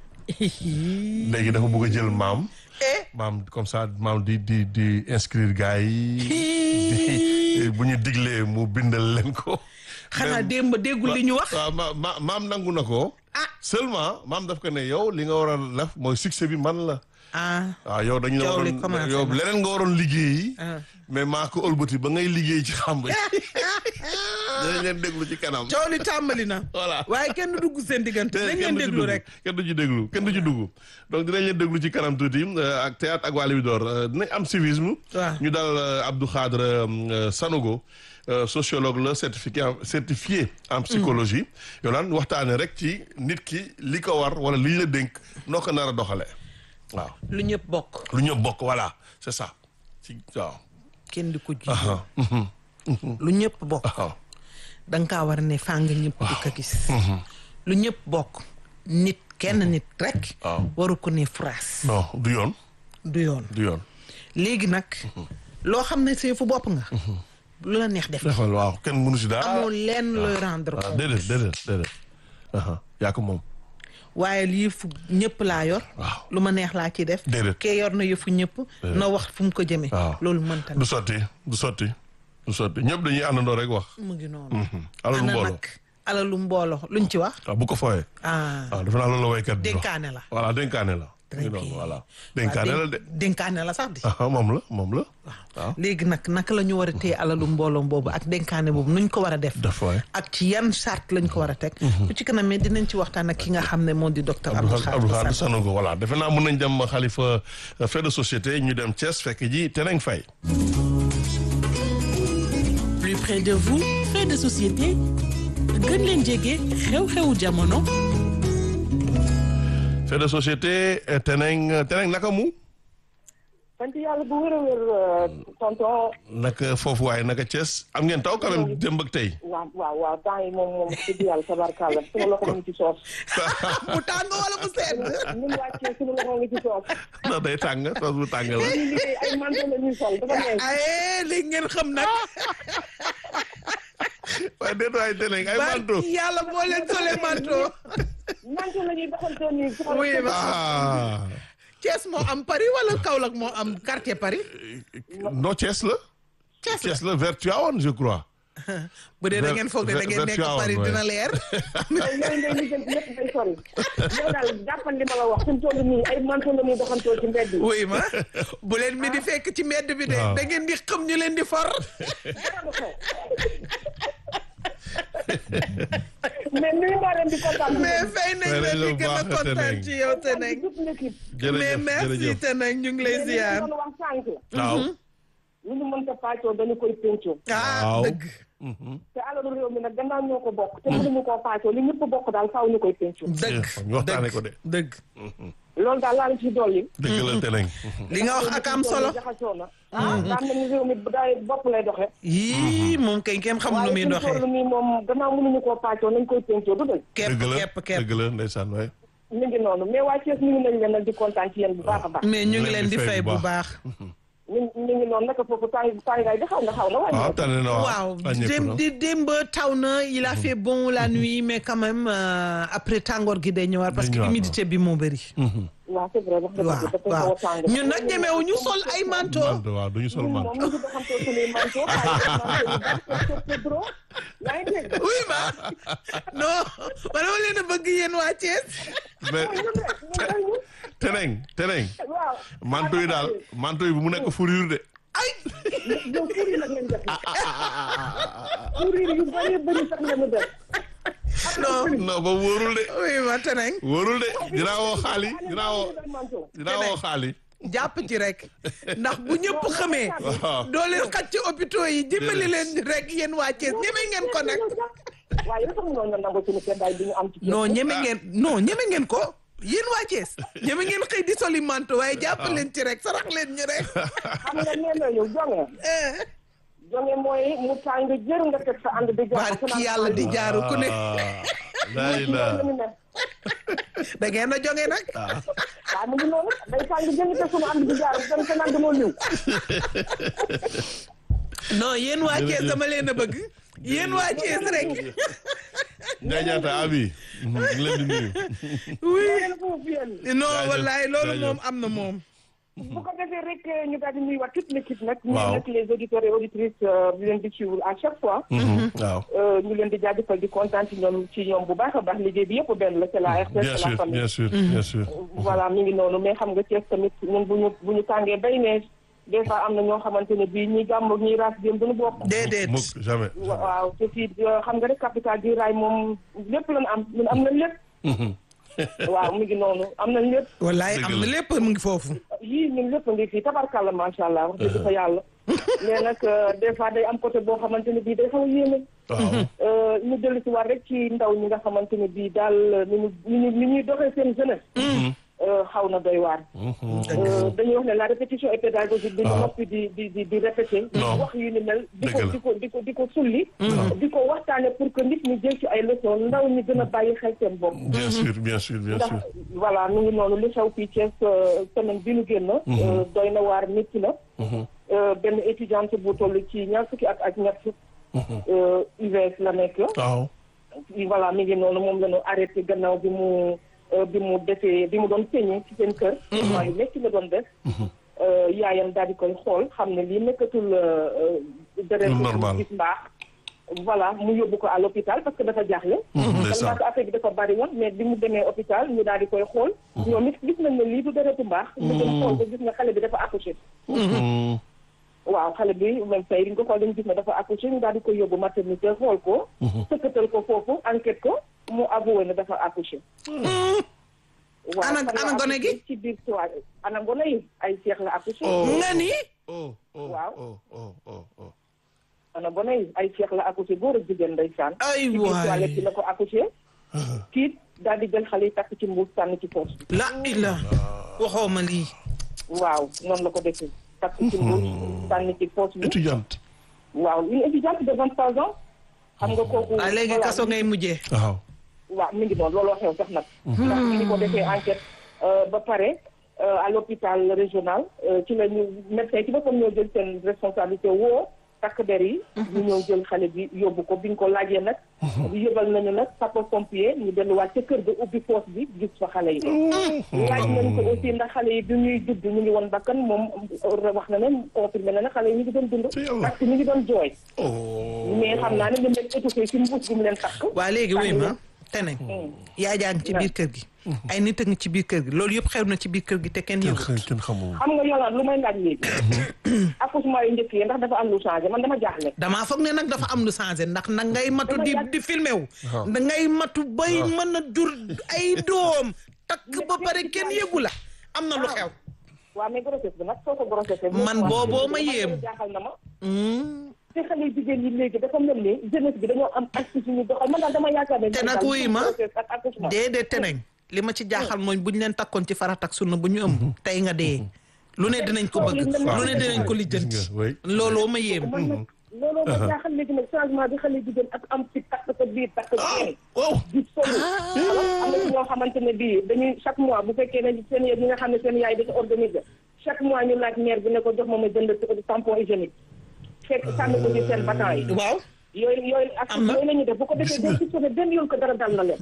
léegi dafa bëgg a jël maam eh maam comme ça maam di di di inscrire gars yi di bu ñu diglee mu bindal leen ko xanaa Même- démb déggul li ñu wax. waaw ma ma maam nangu na ko seulement maam daf ko ne yow li nga war a def mooy succès bi man la ah. waaw yow dañu la Coow li waroon commencé yow na. leneen nga waroon liggéeyi Ah. mais maa ko ëlbati ba ngay liggéey ci xamb yi dinañ leen déglu ci kanam coow li tàmbali na. Voilà. waaye kenn du dugg seen diggante. te nañ kenn leen du ci déglu dugg, rek. kenn du ci déglu kenn du ci dugg donc dinañ leen déglu ci kanam tuuti euh, ak théâtre ak waa Libidor euh, dinañ am civisme Waaw. ñu dal euh, Abdou Khadre euh, Sanogo euh, sociologue la certifié en- certifié en psychologie Yolande waxtaane rek ci nit ki li ko war wala li ñu la dénk noo ko nar a doxalee waaw lu ñëpp bokk. lu ñëpp bokk voilà c'est ça ci waaw kenn di ko ji. aha, mhm. lu ñëpp bokk waaw da nga kaa war a ne fàng ñëpp di ko gis lu ñëpp bokk nit kenn nit rek waaw. waru ko ne phrase non du yoon du yoon du yoon léegi nag loo xam ne see fu bopp nga lu la neex def defal waaw kenn mënu si dara amoo lenn looy rendre waaw compte déedéet déedéet déedéet aha yaa ko moom waaye lii fu ñëpp laa yor waaw lu ma neex laa ci def Déedéet. kee yor na yëfu ñëpp na wax fu mu ko jëmee waaw loolu mënta du sotti du sotti du sotti ñëpp dañuy àndandoo rek wax mu ngi noonu alalu ana mbooloo nag alalu mbooloo luñ ci wax waaw bu ko fooyee ah waaw defe naa loolu la waykat bi wax dénkaane la voilà dénkaane la Très ngi noonu bien. voilà dénkaane la de dénkaane la sax di aha moom la moom la waaw léegi nag naka la ñu war a téye alalu mbooloo boobu ak dénkaane boobu nuñ ko war a def def waay ak ci yan charte lañ ko war a teg bu ci kanam mais dinañ ci waxtaan ak ki nga xam ne moo di docteur Abdou Abdou Khadre Khadre Sall Sanogo voilà defe naa mën nañ dem xalifa fait de société ñu dem Thiès fekk ji Teneng Faye plus près de vous fait de société gën leen jege xew-xewu jamono fait de société eh, Teneng Teneng naka mu sant yàlla bu wér a wér tonton naka foofu waaye naka Thiès am ngeen taw quand même démb ak tey waaw waaw waaw temps yi moom moom dëgg yàlla tabarkàlla suma loxo mu ngi ci soos bu tàng wala bu sedd ñun wàccee suñu loxo ngi ci soos ndax day tàng toos bu tàng la ñuy liggéey ay manteau la ñuy sol dafa neex ay léegi ngeen xam nag waaye déet waaye Teneng ay ba manto yàlla boo leen solee manto manteau la ñuy doxantoo nii soxla Oui, ma- ah Thiès moo am Paris wala Kaolack moo am quartier Paris non Thiès la Thiès la Thiès la vers Tivaouane je crois bu dee da ngeen foog ne da ngeen Ver- nekk Vertuawan, Paris ouais. dina leer yooyu ngay lijjanti lépp day sori yow daal jàppal li ma la wax suñu toll nii ay manteau la ñuy doxantoo ci mbedd yi oui ma bu leen mi di fekk ci mbedd bi de Waaw. da ngeen di xam ñu leen di for dara du xew mais nuyu naa leen di kontaan mais fay nañ Fay la nañ la di bu gën a baax, kontaan Teneng. ci yow te nekk toute l'équipe mais jërëjëf merci jërëjëf te nag ñu ngi lay ziar doon wax sànq waaw lu ñu mënta pàccoo dañu koy péncoo ah Waaw. dëgg te alalu réew mi nag gannaaw ñoo ko bokk te mënuñu koo pàccoo li ñëpp bokk daal faaw ñu koy péncoo dëgg ñu waxtaane ko de dëgg loolu daal laa la ci dolli dëgg la Teneng li nga wax ak am solo jaxasoo na ah daan nañu réew mi daay bopp lay doxe yii moom kay kenn xam nu muy waaye doxee suñu toll nii moom gannaaw mënuñu koo pàccoo nañ koy péncoo du dëgg kepp dëgg la kepp kepp dëgg la ndeysaan waay mi ngi noonu mais waa Thiès ñu ngi nañ leen nag di kontaan ci yéen bu baax a baax mais ñu ngi leen di fay bu baax ñu ñu ngi noonu naka foofu tàng tàngaay bi xaw na xaw na waaw wàññi tane na waaw wàññeeku dém na. di démb taw na il a fait bon la nuit mais quand même euh, après tàngoor gi day ñëwaat parce que ñëwaat, humidité bi moo bëri waaw c'est vrai wax dëgg waaw dafa waaw xaw a tàng ñun nag ñemewu ñu sol ay manteau manto waaw duñu sol ñun moom manto ñu ngi doxantoo suñuy manteau xaalis manteau yu bari te te dro yaa ngi dégg oui ma non ma dama leen a bëgg yéen waa Thiès mais ñun rek ñun rek ñun Teneng Teneng waaw manto yi daal manto yi bu mu nekk fourrure de ay yow fuur yi nag ngeen def fuur yi yu bari bari sax ngeen def non non ba wóorul de oui ma teneng wóorul de dinaa woo xaali dinaa woo dinaa woo xaali jàpp ci rek ndax bu ñëpp xamee waaw doo leen xaj ci hôpitaux yi dimbali leen rek yéen waa Thiès ñeme ngeen ko nag waaye dafa mënoon nga nangu suñu seddaay bi ñu am ci non ñeme ngeen non ñeme ngeen ko yéen waa Thiès ñeme ngeen xëy di soli manto waaye jàpp leen ci rek sarax leen ñu rek xam nga nee nañu jonge eh jonge mooy mu tàng jër nga teg sa ànd di jox barki yàlla di jaaru ku ne lay la da ngeen a jonge nag waaw mu ngi noonu day tàng jër nga teg sunu ànd di jaar dem sa naan dañoo liw non yéen waa Thiès dama leen a bëgg yéen waa Thiès rek Ndiaye Diatta abi ñu ngi leen di nuyu oui leen foofu yéen non Jaajëf, wallaay loolu jaajëf. moom am na moom bu ko defee rek ñu daal di nuyuwaat toute l'équipe nag ñu Waaw. nag les auditeurs et auditrices euh, di leen di suivre à chaque fois waaw euh, ñu leen di jaajëfal di kontaan ci ñoom ci ñoom bu baax a baax liggéey bi yëpp benn la c'est la RTS bien c'est la sûr famille bien sûr bien sûr voilà mi ngi noonu mais xam nga Thiès tamit ñun bu ñu bu ñu tàngee bay ne des fois am na ñoo xamante ne bii ñi gàmm ak ñi raas dem duñu bokk déedéet mukk jamais waaw te fii euh, xam nga rek capital du rail moom lépp lañ am ñun am nañ lépp waaw mi ngi noonu am nañ lépp wallaay Dëgg am na la. lépp mu ngi foofu yii ñun lépp ngi fii tabarkàlla macha allah wax dëgg fa yàlla mais nag euh, des fois day am côté boo xamante ne bii day xaw a yéeme waaw Euh, ñu dellu si war rek ci ndaw ñi nga xamante ne bii daal ni ñu ni ñu ni ñuy doxee seen jeunesse Euh, euh, xaw na doy waar. Euh, dañuy wax ne la répétition est pédagogique. di Ah. noppi di di di di répété. di Non. wax yu ni mel. di ko Dëgg la. di ko di ko di ko sulli. di ko waxtaane pour que nit ñi jël ci ay leçons ndaw ñi gën a bàyyi xel seen bopp. bien sûr bien sûr bien ndax sûr voilà mu ngi noonu li xew fii Thiès euh, semaine bi nu génn. euh, doy na waar métti na. Euh, benn étudiante bu toll ci ñaar fukki at ak ñett. euh, UVS la nekk. waaw voilà mi ngi noonu moom la ñu arrêté gannaaw bi mu euh, bi mu defee bi mu doon peñe ci seen kër. waaye métti la doon def. Euh, yaayam daal di koy xool xam ne lii nekkatul euh, euh, deret Lu bu normal. gis mbaax. voilà mu yóbbu ko à l'hôpital parce que dafa jaaxle. ndeysaan. tellement que affaire bi dafa bari woon mais bi mu demee hôpital ñu daal di koy xool. ñoom it gis nañ ne lii du deretu mbaax. ñu dem xool ko gis nga xale bi dafa accouché. Mm. waaw xale bi même tey bi ñu ko xool dañu gis ne dafa accouché ñu daal di koy yóbbu maternité xool ko. sëkkatal ko foofu enquête ko mu avoué ne dafa accouché. waaw Ana- fan la ana gone gi? accouché ci biir soirée ana gone yi ay seex la accouché. nga ni oh oh Waaw. oh oh oh oh ana gone yi ay seex la accouché góor ak jigéen ndeysaan. ay ci biir toilette bi waay la ko accouché. tiit daal di jël xale yi takk ci mbuus sànni ci poche. la ila waxoo ma lii waaw noonu la ko defee. takk ci mbuus sànni ci poche bi. étudiante waaw une étudiante de vingt trois ans. xam nga kooku. waaye léegi voilà, kaso ngay mujjee waaw waaw mi ngi doon looloo xew sax nag. ndax mi ngi ko defee enquête euh, ba pare euh, à l'hôpital régional euh, ci la ñu médecin ci boppam ñoo jël seen responsabilité woo takk der yi. ñu ñëw jël xale bi yóbbu ko bi ñu ko laajee nag. yóbbal nañu nag sapeur pompier ñu delluwaat ca kër ga ubbi foos bi gis fa xale yi. laaj nañ ko aussi ndax xale yi bi ñuy judd ñu ngi woon bakkan moom euh, wax na ne confirmé na ne xale yi ñu ngi doon dund. Ci yàlla. parce que ñu ngi doon jooy. oh mais xam naa ne ñu leen étouffé ci mbuus bi mu leen takk. waa léegi wuy ma sànni teneen yaa jaa ngi ci biir kër gi ay nit a ngi ci biir kër gi loolu yëpp xew na ci biir kër gi te kenn kenn yëgut xam kenn xamul xam nga yolaan lu may laaj léegi accouchement yu njëkk yi ndax dafa am lu changé man dama jaaxle damaa foog ne nag dafa am lu changé ndax nag ngay matu di di filmé wu Waaw. da ngay matu bay mën a jur ay doom takk ba pare kenn yëgu la am na lu xew waaw mais grossesse bi nag soo ko grossesse Man booboo ma yéem. jaaxal na ma Hmm. te xale yu jigéen yi léegi dafa mel ni jeunesse bi dañoo am astuce yu ñu doxal man daal dama yaakaar ne Te nag wuy ma, grossesse ak accouchement déedéet teneen li ma ci jaaxal mooy bu ñu leen takkoon ci farat ak sunna bu ñu ëmb tey nga dee lu ne dinañ ko bëgg lu ne dinañ ko lijjanti Gis nga, oui. looloo ma yéem man nag looloo ma jaaxal léegi nag changement bi xale yu jigéen ak am ci takk sa biir takk seen wow di solu am na ci ñoo xamante ne bii dañuy chaque mois bu fekkee ne seen ñi nga xam ne seen yaay dafa organiser chaque mois ñu laaj maire bi ne ko jox ma ma jënd tampon hygiénique fekk sànni ko ci seen batan yi waaw yooyu yooyu ak Am na. yooyu la ñuy def bu ko defee day gis ne benn yoon ko dara dal na leen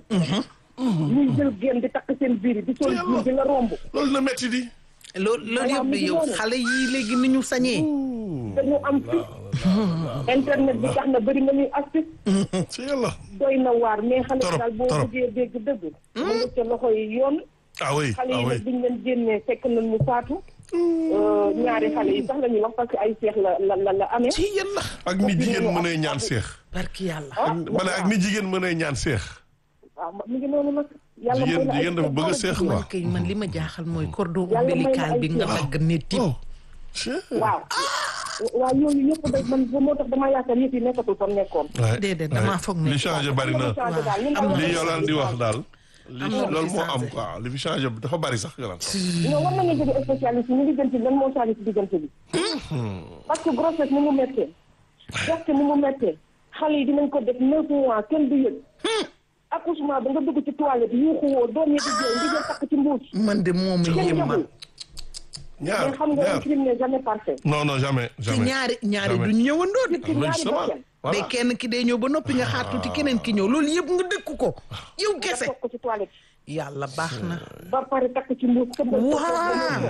ñuy jël génn di takk seen biir yi di sol biir di la romb loolu na metti di loolu loolu Waaw, yëpp mi ngi yow noonu. xale yii léegi ni ñu sañee dañu am fit internet bi tax na bëri na ñuy astuce ci yàlla doy na waar mais xale Torop, yi daal boo torop. bëggee dégg dëgg mu nga ca loxo yi yoon ah oui xale ah yi oui nag biñ leen génnee fekk nañ mu faatu Euh, ñaari xale yi sax la ñuy wax parce que ay seex la la la la amee ci yàlla ak ni jigéen mënee ñaan seex barki yàlla ah ma ne ak ni jigéen mënee ñaan seex waaw mi ngi noonu nag yàlla may jigéen na ay jigéen dafa bëgg a seex seex man quoi kay man li ma jaaxal mooy cordon Yàlla may na ombilical ay bi nga seex. dagg ne tip oh Chien. waaw waaw yooyu yëpp da man moo tax damaa yaakaar yëf yi nekkatul fa mu nekkoon Ouais, déedéet ouais. damaa foog ne li changé bari na changé daal li am na li lu Yolande di wax daal li Am na lu loolu ci moo am changé. quoi li fi changé dafa bari sax Yolande non war nañu jóge spécialiste ñu diggante lan moo changé ci diggante bi parce que grossesse ni mu méttee gerte ni mu méttee xale yi dinañ ko def neuf mois kenn du yëg accouchement ba nga dugg ci toilette yuuxu woo doom yi di jooy ndi jël takk ci mbuus man de moom a kenn yéem man yëgul ñaar mais xam nga un ñaar crime n'est jamais parfait non non jamais te jamais ñaari ñaari Jamais. du ñu ñëwandoo de ci am nañ ñaari sama bakkan mais voilà kenn ki day ñëw ba noppi nga xaar tuuti keneen ki ñëw loolu yëpp nga dëkku ko yow nga kese toog ko ci toilette yàlla baax na ba pare takk ci mbuus kenn du Waaw.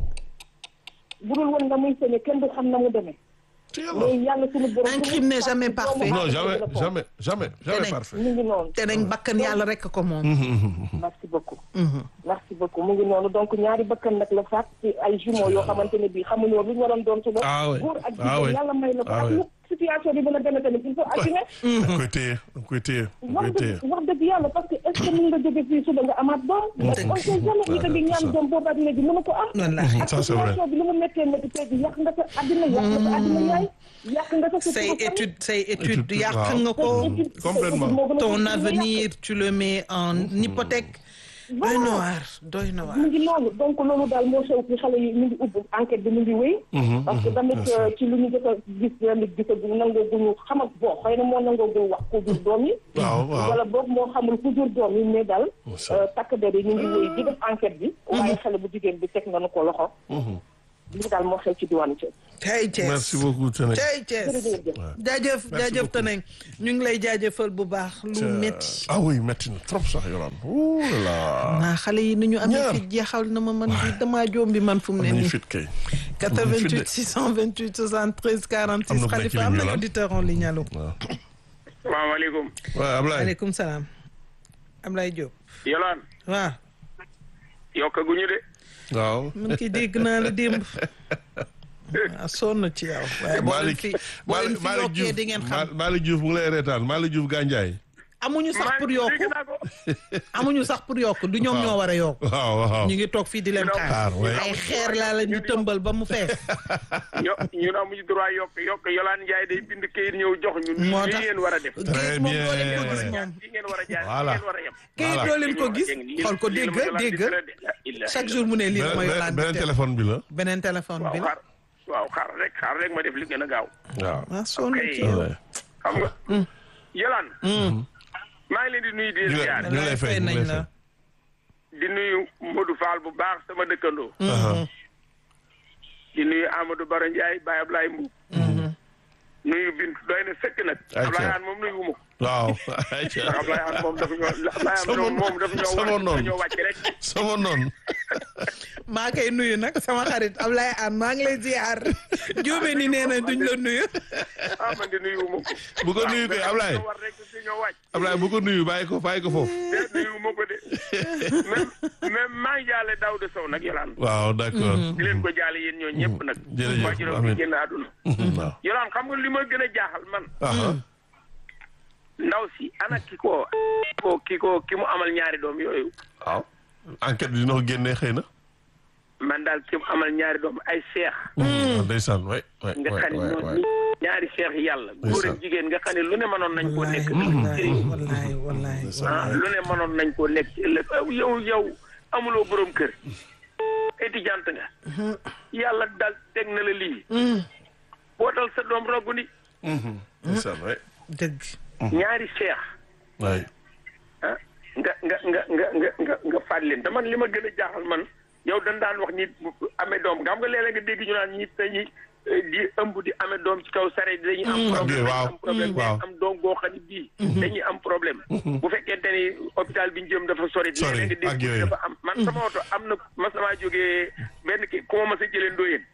bu dul woon nga muy sañe kenn du xam na mu demee ci yàlla mais yàlla suñu borom Un crime n'est jamais parfait. non jamais jamais jamais jamais Tenez. parfait mu ngi noonu te nañ bakkan yàlla rek ko moom merci beaucoup merci beaucoup mu ngi noonu donc ñaari bakkan nag la faat ci ay jumeaux yoo xamante ne bii xamuñoo lu ñu waroon doon suba Ah oui. góor ak Ah oui. jigéen yàlla may la ko Ah ak oui. lu situation bi mën a demee tamit il faut assumer da nga koy téye da nga koy téye da nga wax koy téye dëgg wax dëgg yàlla parce que est ce que mën nga jóge fii suba nga amaat doom on sait jamais ñi ko di ñaan doom boobu ak léegi mënu ko am wallaahi ak Ça, c'est vrai. situation bi lu mu méttee métti tey bi yàq nga sa àddina yàq nga sa àddina yaay yàq nga sa say sutura étude say étude Étude, yàq waaw. nga ko Complètement. moo gën a ton tuuti li nga yàq. avenir tu le mets en hypothèque doy na waar doy na waar mu ngi noonu donc loolu daal moo xew ci xale yi mu ngi ubbi enquête bi mu ngi wéy parce que tamit ci lu ñu jot a gis tamit gisagu nangoo guñu xam ak boo xëy na moo nangoo gu wax ku jur doom yi waaw waaw wala boog moo xamul ku jur doom yi mais daal takk der yi ñu ngi wéy di def enquête bi waaye xale bu jigéen bi teg nañu ko loxo lii daal moo xew ci diwaanu Thiès tey Thiès merci beaucoup Tene. tey Thiès jërëjëf jaajëf Merci jaajëf beaucoup. Teneng ñu ngi lay jaajëfal bu baax lu metti ah oui métti na trop sax Yolande ouh là là. naa xale yi ni ñu amee Ñaar. fi jeexal na ma man bi damaa joom bi man fu mu am ne nañu nii fit kay. 88 628 73 46 Am na ku nekk ci Khalifa am ligne bi, na Yolande. auditeur en ligne allo waaw salaamaaleykum waaw Ablaye. aleykum salaam Ablaye Diop Yolaan waaw yokkaguñu de waaw. man ki dégg naa la démb ah sonn ci yow waaye boo leen Malick fi boo leen fi Malick yokkee Diouf di ngeen xam Ma- Malick Diouf mu ngi lay reetaan Malick Diouf Gandiaye. amuñu sax pour dégg yokku naa ko amuñu sax pour yokku du ñoom ñoo war a yokku waaw waaw. ñu ngi toog fii di leen Xaar, xaar ouais. ay xeer laa leen di tëmbal ba mu fees yo ñun amuñu droit yokk yokk Yolaan Njaay day bind kayit ñëw jox ñu moo lii tax ngeen war a def géej moom doo leen ko gis bien. moom fii ngeen war a jaar Voilà. fii ngeen war a yem kayit Voilà. doo leen ko gis xool ko dégg dégg chaque jour mu ne lii beneen mooy beneen- laaj beneen téléphone bi la. beneen téléphone waaw bi la xaar waaw xaar rek xaar rek ma def li gën a gaaw waaw. ah sonn Ok. ci yow Ouais. xam nga Yolaan maa ngi leen di nuyu di ñu leen ngi ziar ñu ngi lay fay ñu ngi nañ lay la fay. di nuyu Modou Fall bu baax sama dëkkandoo Aha. di nuyu Amadou Baro Ndiaye Baye Ablaye Mbuub nuyu Bint doy na sëkk nag Ayca. Ablaye Aan moom nuyu wu ma ko waaw. ndax Ablaye Aan moom dafa ñoo Ablaye Aan Sama- moom dafa ñoo sama wàcc noonu. dafa ñoo wàcc rek sama noonu. maa koy nuyu nag sama xarit Ablaye Anne maa ngi lay ziar jóobe ni nee na duñ la nuyu ah man de nuyu wu ma ko bu ko nuyu kay Ablaye war rek si ñoo wàcc Ablaye bu ko nuyu bàyyi ko bàyyi ko foofu. de nuyu wu ma ko de même même maa ngi jaale Daouda Sow nag Yolaan waaw d'accord. di leen ko jaale yéen ñoo ñëpp nag Jërëjëf, waajuram amiin. bi génn àdduna waaw. Yolaan xam nga li ma gën a jaaxal man Aha. ndaw si ana ki ko ko ki ko ki mu amal ñaari doom yooyu waaw. enquête bi dina ko génnee xëy na. man daal ki mu amal ñaari doom ay seex ndeysaan waay waay nga waay xam ne waay noonu waay. ni ñaari seex yàlla góor ak jigéen nga xam ne lu ne mënoon nañ koo nekk wallaay wallaay wallaay ah wallaay lu ne mënoon nañ koo nekk ci ëllëg aw yow yow amuloo borom kër étudiante nga yàlla daal teg na la lii bootal sa doom roggu ni ndeysaan waay dëgg ñaari seex waay. ah nga nga nga nga nga nga nga faat leen te man li ma gën a jaaxal man yow dañ daan wax nit bu amee doom xam nga léeg-léeg nga dégg ñu naan ñi dañuy eh, di ëmb di amee doom ci kaw sare dañuy am problème waaw. dañuy am problème waaw. mais am doom goo xam ne bii dañuy am problème bu fekkente ni hôpital bi ñu jëm dafa sori Sori, léeg-léeg nga ak dégg yooyu. dafa am man sama oto am na mas namaa jógee benn ki ku ma mas a jëlee ndóoyeen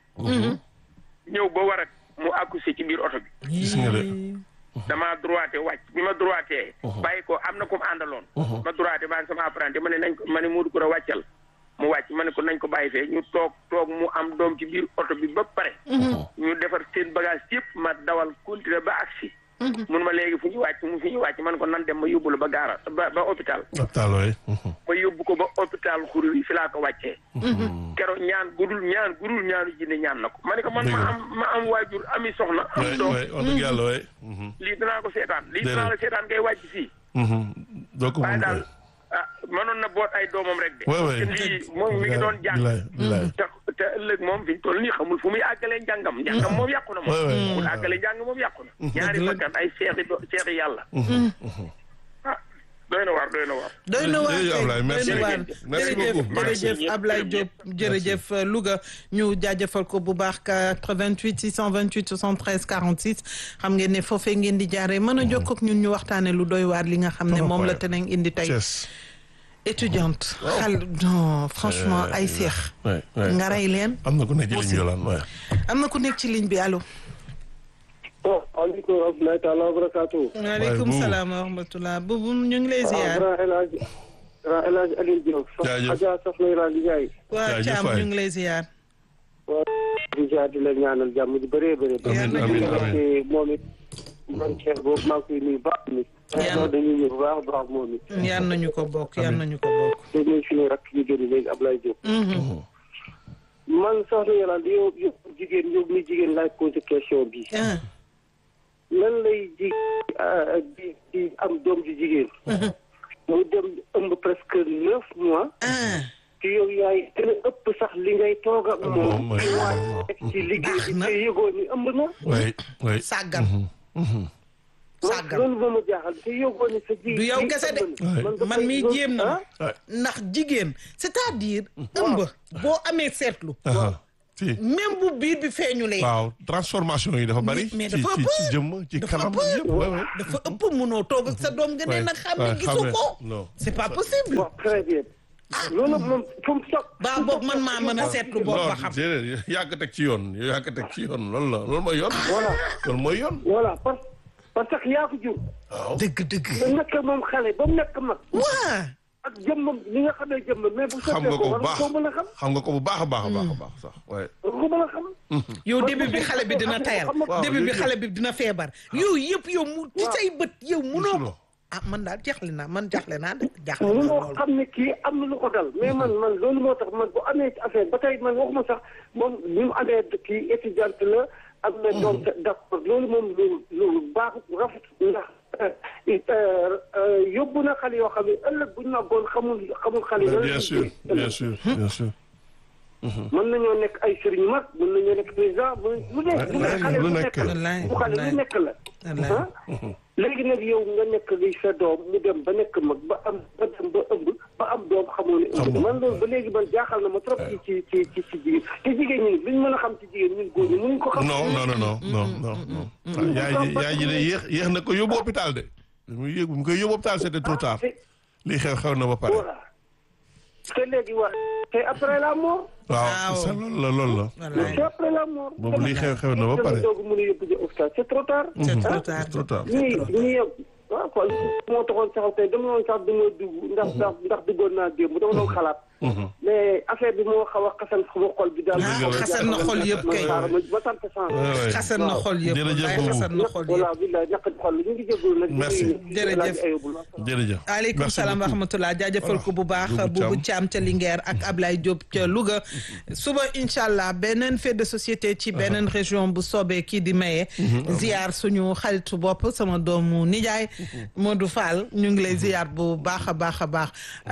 ñëw ba war a mu accouché ci biir oto bi gis nga de. damaa droité wàcc bi ma droité. bàyyi ko am na ku mu àndaloon. ma droité maa ngi sama apprenti ma ne nañ ko ma ne Modou Koura wàccal mu wàcc ma ne ko nañ ko bàyyi fee ñu toog toog mu am doom ci biir oto bi ba pare. ñu defar seen bagage yëpp ma dawal continuer ba agsi. mun ma léegi fu ñu wàcc mu fi ñu wàcc man ko nan dem ma yóbbu la ba gaara ba ba hôpital. hôpital waay. ma yóbbu ko ba hôpital xuru yi fi laa ko wàccee. keroog ñaan gudul ñaan gudul ñaanu jinne ñaan na ko ma ne ko man ma am ma am waajur ami soxna. am waay doom waay wax dëgg yàlla waay. lii danaa ko seetaan lii Déedéet. danaa la seetaan ngay wàcc fii doo ko waaye mun daal koy. ah mënoon na boot ay doomam rek de waay waay. te lii moom mi ngi doon jàng bilaay bilaay. te te ëllëg moom fi ñu toll nii xamul fu muy àggalee njàngam njàngam moom yàqu na moom waay waay. mu àggalee njàng moom yàqu na ñaari bakkan ay seexi do seexi yàlla ah doy na waar doy na waar doy na waar Jërëjëf kay Ablaye, merci doy na waar beaucoup. Merci jërëjëf beaucoup. jërëjëf Merci. Ablaye Diop jërëjëf Louga ñu jaajëfal ko bu baax 88 628 73 46 xam ngeen ne foofee ngeen di jaaree mën a jokkoo ak ñun ñu waxtaane lu doy waar li nga xam ne Trop moom la incroyable. teneen indi tey Thiès. étudiante xal non franchement ay seex waay waay. nga rey leen am na ku nekk ci ligne bi Yolande waay. am na ku nekk ci ligne bi allo bon aleykum rahmatulahi taala wa barakaatu. waaleykum buubu. salaam wa rahmatullah buubu ñu ngi lay waaw ziar grand El Hadj grand El Hadj Aliou Diop. Jaajëf. Adja Soxna Iran Ndiaye. waa Jaajëf Thiam waay. ñu ngi lay ziar waaw di jaar di la ñaanal jàmm di bëree bëri. amiin Yàlla amiin na amiin. moom it man Cheikh boobu maa ngi koy nuyu baax mi. Yàlla. waaw dañuy ñëw bu baax a baax moom it. yal nañu ko bokk yal nañu ko bokk te ñuy suñu rakk yu génn léegi Ablaye Diop. man Soxna Iran di yow yow jigéen yow mi jigéen laaj posé question bi. ah lan lay ji ah, di di am doom ju jigéen. mu dem ëmb presque neuf mois ah te yow yaay gën a ëpp sax li ngay toog ak moom moom mooy ci waaj nekk ci liggéey bi na. te yëgoo ni ëmb na oui oui sàggan sàggan loolu moo ma jaaxal te yëgoo ni sa ji Du yow ji kese de. ëmb na. Ouais. man mii jéem na ma Ouais. ndax jigéen c'est-à-dire ëmb boo amee seetlu aha si même bu biir bi feeñulee waaw transformation yi dafa bari mais ci dafa ci ëpp. ci jëmm ci Dafa kanam ëpp. yëpp ouais, ouais. dafa ëpp munoo toog ak sa doom nga ne Ouais. nag xam Ouais, ne gisu xam ne. ko Non. c'est pas possible waaw très bien loolu moom fu mu soog baa boog man maa mën a seetlu boog ba non xam déedéet yaa ko teg ci yoon yaa ko teg ci yoon loolu la loolu mooy yoon voilà loolu mooy yoon voilà parce parce que yaa ko jur waaw dëgg dëgg nga nekk moom xale ba mu nekk mag waa ak jëmmam li nga xamee jëmmam mais bu xam sottee nga ko ko bu war nga baax koo mën a xam xam nga ko bu baax a baax a baax a baax sax waaye war nga ko mën a xam yow début bi xale bi dina tayal Waaw, début bi yooyu xale bi dina feebar yooyu yëpp yow mu ci Waaw. say bët yow munoo Gisuloo. ah man daal jaxle naa man jaxle naa de jaxle naa mënoo lool xam ne kii am na lu ko dal mais man man loolu moo tax man bu amee ci affaire ba tey man waxuma sax moom ni mu amee kii étudiante la am na doom te d'accord loolu moom lu lu baax rafet ndax yóbbu na xale yoo xam ne ëllëg bu ñu màggoon xamul xamul xale yi. bien sûr bien sûr bien sûr mën nañoo nekk ay sëriñ mag mën nañoo nekk président lu nekk lu nekk xale lu lu nekk nekk la. la bu xale lu nekk la Wallaay. ah léegi nag yow nga nekk li sa doom mu dem ba nekk mag ba am ba dem ba ëmb ba am doom xamoo ne ëmb na man loolu ba léegi man jaaxal na ma trop ci ci ci ci ci jigéen te jigéen ñi luñ mën a xam ci jigéen ñun góor ñi mënuñ ko xam non non non non non non non ah, yaay ji yaay ji de yéex yéex na ko yóbbu hôpital de bi muy yéeg bi mu koy yóbbu hôpital c'était trop tard te lii xew xew na ba pare voilà te léegi waa te après la mort waaw Waaw. c'est ça loolu la loolu la wallaay c'est après la mort boobu lii xew xew na ba pare doogu mën a yóbbu ji hôpital c'est trop tard c'est trop ah. tard trop tard ñii ñii yow waaw kon moo taxoon sax tey dama doon sax dama dugg ndax ndax ndax duggoon naa démb dama doon xalaat. mais affaire bi moo xaw a xasan sama xol bi daal. Ah, xasan na xol yëpp kay. ma ma sant sant. Ouais, ouais. xasan na xol yëpp Jërëjëf wallaay Boubou. xasan na xol voilà yëpp billaay ñàkk xol ñu ngi jégalu nag. Merci. Jërëjëf. jërëjëf aleykum Merci salaam wa beaucoup. rahmatulah jaajëfal ko bu baax Boubou Boubou Thiam. Thiam ca Linguère ak Ablaye Diop ca Louga suba incha allah beneen fait de société ci beneen région bu soobee kii di maye. ziar suñu xaritu bopp sama doomu nijaay Modou Fall ñu ngi lay ziar bu baax a baax a baax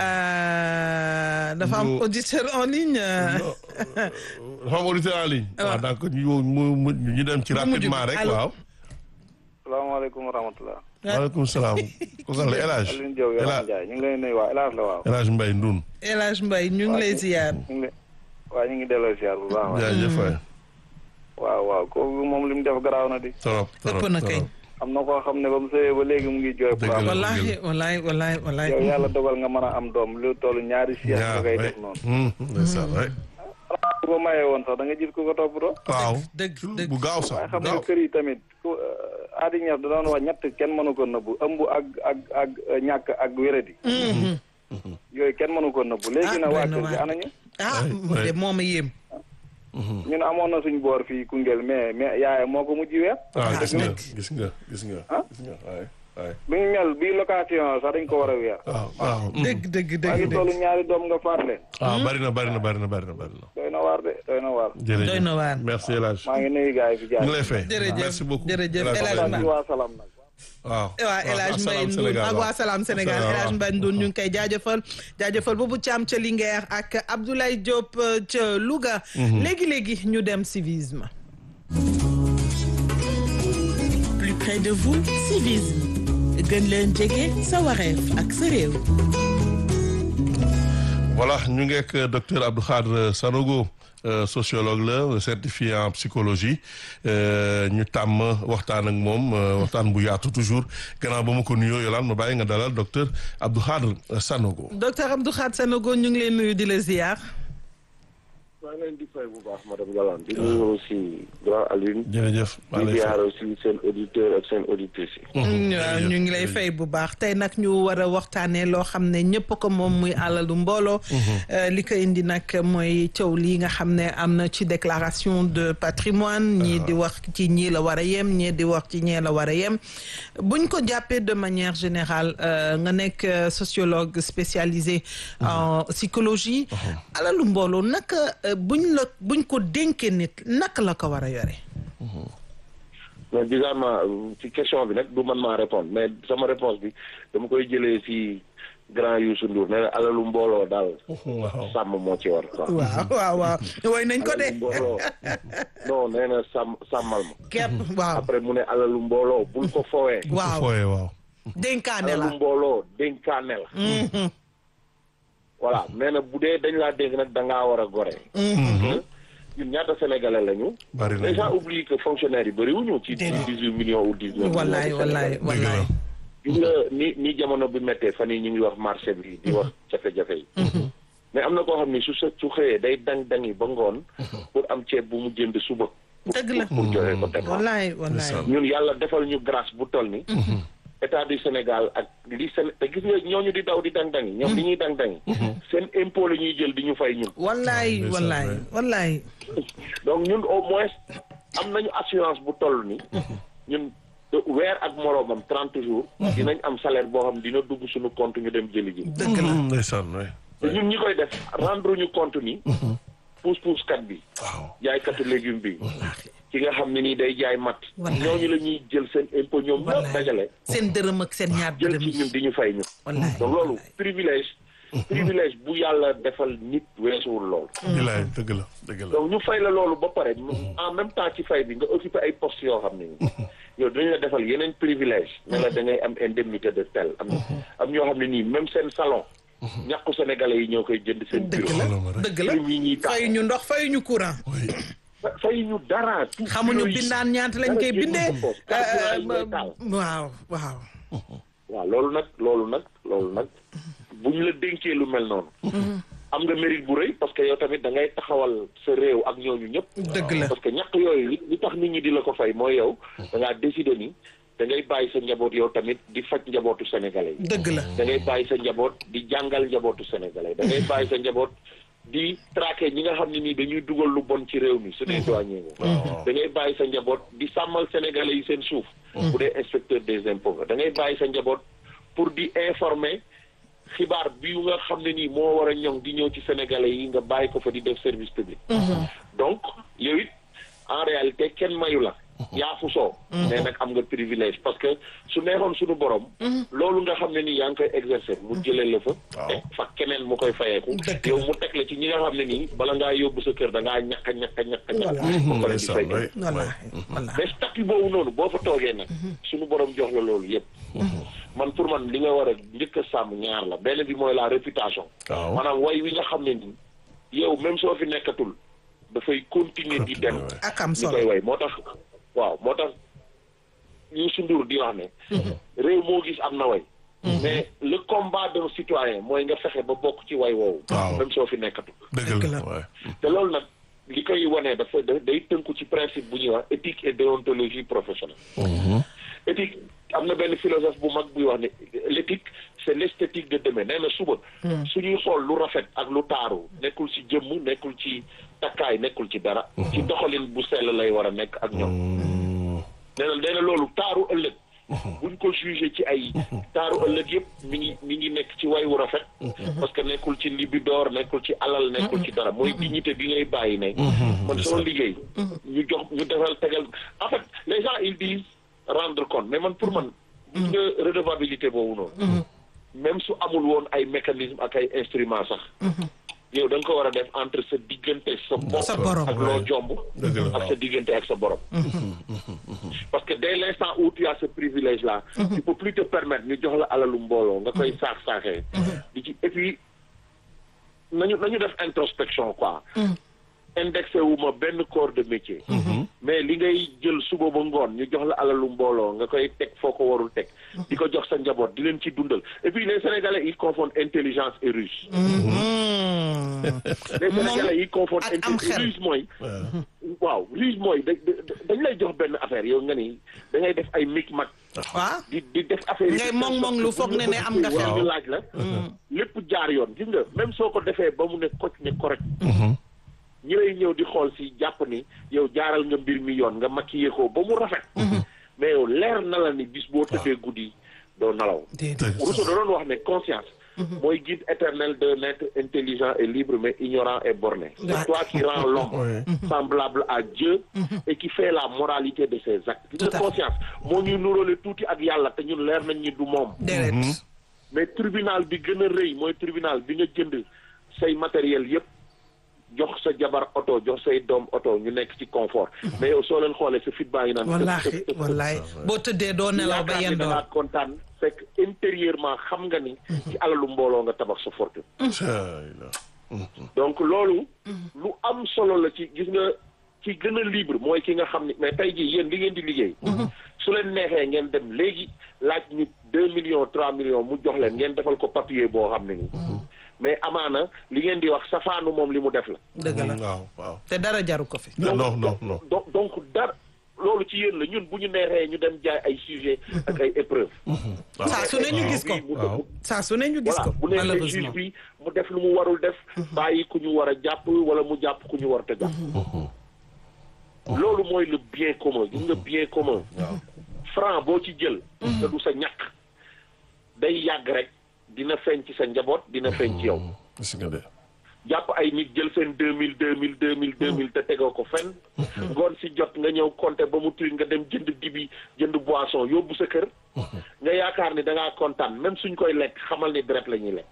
Euh, dafa am Bo- auditeur en ligne. euh, dafa am auditeur en ligne waaw donc ñu mu mu ñu dem ci Bu mujj bi. rapidement rek Allô. waaw salaamaaleykum wa rahmatulah. waaleykum salaam kooku la El Hadj Alioune Diop El Yolande Hadj Ndiaye ñu ngi lay nuyu waa El Hadj la waaw. El Hadj Mbaye Ndoun El Hadj Mbaye ñu ngi lay ziar. ñu ngi lay waaw ñu ngi delloo ziar bu baax. waaw jaajëf waay waaw waaw kooku moom li mu def garaaw na di. trop trop ëpp na kay. trop. am na koo xam ne ba mu sëyee ba léegi mu ngi jooy. Dëgg pour am la. wallahi wallahi wallahi wallahi yow yàlla dogal nga mën a am doom lu toll ñaari siège nga ñaar koy waay def noonu. hum, ndeysaan waay bu ko mayee woon sax da nga gis ku ko toppatoo. waaw dëgg dëgg bu gaaw sax waaye bu xam nga gaaw kër yi tamit ku aadi ñeef da doon wax ñett kenn mënu ko nëbbu ëmb ak ak ak ñàkk ak wéradi. yooyu kenn mënu ko nëbbu. léegi Ah, na waa doy na kër gi waar. anañu. ah Ouais, mu de ouais. moom a yéem. ñun amoon na suñ boor fii Koungheul mais mais yaay moo ko mujj weer. waaw Ah, gis nga dëgg. gis nga gis nga Ah? gis nga waay waay bi ñu mel bii location sax dañ ko war a weer. waaw waaw hum. dëgg dëgg maa ngi dëgg toll dëgg. ñaari doom nga faat leen. waaw bari na bari na bari na bari na bari na doy na waar de doy na waar. jërëjëf Doy na waar. merci El Hadj maa ngi nuyu gars yi fi ñu jaar. ngi lay fay Jërëjëf, merci beaucoup jërëjëf, El Hadj El Hadj Mbaye. ci waa Salam nag. waaw waa El Hadj Mbaye Salam Ndour Sénégal ak waaw. waa Salam Sénégal El Hadj Mbaye Ndour ñu ngi koy jaajëfal jaajëfal boobu Thiam ca Linguère ak Abdoulaye Diop euh, ca Louga. léegi léegi ñu dem civisme. Plus près de vous, civisme. gën leen jege sa wareef ak sa réew. voilà ñu ngi ak docteur Abdou Khadre Sanogo euh, sociologue la certifié en psychologie euh, ñu tàmm waxtaan ak moom euh, waxtaan bu yaatu toujours gannaaw ba ma ko nuyoo yolaan ma bàyyi nga dalal docteur Abdou Khadre Sanogo. docteur Abdou Khadre Sanogo ñu ngi leen nuyu di la ziar. maa ngi leen di fay bu baax madame Yolande di nuyu aussi grand Alioune jërëjëf. maa di lay fay. ziar aussi seen auditeur ak seen auditrices yi waaw jërëjëf, ñu ngi lay jërëjëf. fay bu baax tey nag ñu war a waxtaanee loo xam ne ñëpp ko moom muy àlalu mbooloo. Euh, li ko indi nag mooy coow lii nga xam ne am na ci déclaration de patrimoine ñii di wax ci ñii la war a yem ñii di wax ci ñee la war a yem buñ ko jàppee de manière générale euh, nga nekk euh, sociologue spécialisé en psychologie. alalu mbooloo naka euh, buñ la buñ ko dénkee nit naka la ko war a yore. mais bizarrement ci question bi nag du man maa répondre mais sama réponse bi dama koy jëlee si grand Youssou Ndour nee na alalu mbooloo daal waaw sàmm moo ci war quoi waaw waaw waaw woy nañ ko de alalu mbooloo non nee na sàmm sàmmal ma kepp waaw après mu ne alalu mbooloo bul ko fowee waaw fooye waaw dénkaane la alalu mbooloo dénkaane la voilà nee na bu dee dañ laa dénk nag da ngaa war a gore ñun ñaata sénégalais lañu bari les gens nañu oublient que fonctionnaires yi bëriwuñu ci dix huit millions ou dix neuf wallaay wallaay wallaay gis nga ni ni jamono bi méttee fan yi ñu ngi wax marché bi di wax jafe-jafe yi mais am na koo xam ni su sa su xëyee day dang-dangi ba ngoon pour am ceeb bu mu jënd suba dëgg la pour joxe ko dépense wallaay wallaay ñun yàlla defal ñu grâce bu toll ni état du Sénégal ak li Sén te gis nga ñooñu di daw di dang-dangi ñoom li ñuy dang-dangi seen impôt la ñuy jël di ñu fay ñun wallaay ndeysaan, wallaay waay. wallaay donc ñun au moins am nañu assurance bu toll ni ñun de- weer ak moroomam trente jours dinañ am salaire boo xam dina dugg suñu compte ñu dem jëli ji dëgg la ndeysaan waay te ñun ñi koy def rendre ñu compte ni puus puus kat bi waaw jaaykatu légume bi ki nga xam ne nii day jaay mat Wallaay. ñooñu la ñuy jël seen impôt ñoom ñëpp Wallaay. dajale seen dërëm ak seen ñaar jël dërëm ci yi ñun di ñu fay ñu wallaay donc loolu privilège privilège bu yàlla defal nit weesuwul loolu bilaay dëgg la dëgg la donc ñu fay la loolu ba pare en même temps ci fay bi nga occupé ay postes yoo xam ne nii yow dañu la defal yeneen privilège ne la da ngay am indemnité de tel am am ñoo xam ne nii même seen salon ñàkku sénégalais yi ñoo koy jënd seen dëgg bureau la Xoolal ma rek. dëgg la prime yi ñuy tax fayu ñu ndox fayu ñu courant oui fa- fay ñu dara tout xamuñu bureau yi- bindaan ñaata lañ dara koy génnul bindee sa poche. carburant yi ngay taal. waaw waaw waaw loolu nag loolu nag loolu nag bu ñu la dénkee lu mel noonu am nga mérite bu rëy parce que yow tamit da ngay taxawal sa réew ak ñooñu ñëpp dëgg la parce que ñàkk yooyu li li tax nit ñi di la ko fay mooy yow da ngaa décider ni da ngay bàyyi sa njaboot yow tamit di faj njabootu sénégalais yi dëgg la da ngay bàyyi sa njaboot di jàngal njabootu sénégalais da ngay bàyyi sa njaboot di traquer ñi nga xam ne nii dañuy dugal lu bon ci réew mi su dee douanier nga da ngay bàyyi sa njaboot di sàmmal sénégalais yi seen suuf bu dee inspecteur des impôts nga da ngay bàyyi sa njaboot pour di informer xibaar bi nga xam ne nii moo war a ñoŋ di ñëw ci sénégalais yi nga bàyyi ko fa di def service public donc yow it en réalité kenn mayu la yaa fu soo mais nag am nga privilège parce que su neexoon suñu borom loolu nga xam ne nii yaa ngi koy exercer mu jëlee la fa teg fa keneen mu koy fayeeku yow mu teg la ci ñi nga xam ne nii bala ngaa yóbbu sa kër da ngaa ñàkk a ñàkk a ñàkk a ñàkk ba pare di fay ndeysaan waay wallaahi wallaahi mais statut boobu noonu boo fa toogee nag suñu borom jox la loolu yëpp man pour man li nga war a njëkk a sàmm ñaar la benn bi mooy la réputation waaw maanaam way wi nga xam ne nii yow même soo fi nekkatul dafay continuer di dem ak am ñu solo koy way moo tax waaw moo tax Youssou Ndour di wax ne réew moo gis am na way mais le combat d'un citoyen mooy nga fexe ba bokk ci way woowu Waaw. même soo fi nekkatul dëgg dëgg la la. waay te loolu nag li koy wane dafa da- day tënku ci principe bu ñuy wax éthique et déontologie professionnelle éthique am na benn philosophe bu mag buy wax ne l'éthique c'est l'esthétique de demain nee na suba suñuy xool lu rafet ak lu taaru nekkul ci jëmm nekkul ci takkaay nekkul ci dara ci doxalin bu sell lay war a nekk ak ñoom nee na nee na loolu taaru ëllëg buñ ko jugé ci ay taaru ëllëg yëpp mi ngi mi ngi nekk ci way wu rafet parce que nekkul ci libidoor nekkul ci alal nekkul ci dara mooy dignité bi ngay bàyyi ne man sama liggéey ñu jox ñu defal tegal en fait les gens ils disent rendre compte mais man pour man gis nga redevabilité boobu noonu même su amul woon ay mécanisme ak ay instrument sax yow da nga ko war a def entre sa diggante sa bopp Sa borom. ak loo jomb Dëgg la. ak sa diggante ak sa borom parce que dès l'instant où tu as ce privilège là tu peux plus te permettre ñu jox la alalu mbooloo nga koy saax saaxee di ci et puis nañu nañu def introspection quoi indexé wu ma benn corps de métier mais li ngay jël suba ba ngoon ñu jox la alalu mbooloo nga koy teg foo ko warul teg di ko jox sa njaboot di leen ci dundal et puis les sénégalais ils confondent intelligence et ruse les sénégalais ils confondent ak am intelligence xel. ruse mooy waaw ruse mooy da- da- dañ lay jox benn affaire yow nga ni da ngay def ay micmac waaw di di def affaire yi Ngay mong-mong lu foog ne ne am nga xel. ñu laaj la lépp jaar yoon gis nga même soo ko defee ba mu ne koc ne correct ñi lay ñëw di xool si jàpp ni yow jaaral nga mbir mi yoon nga maquillé ko ba mu rafet mais yow leer na la ni bis boo tëddee guddi doo nalaw déedéet Rousseau da doon wax ne conscience mooy guide éternel d'un être intelligent et libre mais ignorant et borné Ouais. c'est toi qui rends l'homme Ouais. semblable à Dieu et qui fait la moralité de ses actes gis Tout à nga fait. conscience moo ñuy nuróole tuuti ak yàlla te ñun leer nañ ñi du moom déedéet mais tribunal bi gën a rëy mooy tribunal bi nga jënd say matériel yépp jox sa jabar oto jox say doom oto ñu nekk ci confort mais yow soo leen xoolee sa fit baa ngi naan wallaahi wallaahi boo tëddee doo nelaw ba yaakaar ni da yendoor ngaa kontaan fekk intérieurement xam nga ni ci alalu mbooloo nga tabax sa fortune donc loolu lu am solo la ci gis nga ci gën a libre mooy ki nga xam ni mais tey jii yéen li ngeen di liggéey su leen neexee ngeen dem léegi laaj ñu deux millions trois millions mu jox leen ngeen defal ko papier boo xam ne ni mais amaana li ngeen di wax safaanu moom li mu def la dëgg la waaw waaw te dara jaru ko fi non non non non donc donc dara loolu ci yéen la ñun bu ñu neexee ñu dem jaay ay sujet ak ay épreuve saa su ne ñu gis ko waaw saa su ne ñu gis voilà ko bu neexee malheureusement juge bi mu def lu mu warul def bàyyi ku ñu war a jàpp wala mu jàpp ku ñu war te jàpp loolu mooy le bien commun gis nga bien commun franc boo ci jël te du sa ñàkk day yàgg rek dina feeñ ci sa njaboot dina feeñ ci yow gis nga de jàpp ay nit jël seen deux mille deux mille deux mille deux mille te tegoo ko fenn ngoon si jot nga ñëw compter ba mu tuuti nga dem jënd dibi jënd boisson yóbbu sa kër nga yaakaar ni da ngaa kontaan même suñ koy lekk xamal ni deret la ñuy lekk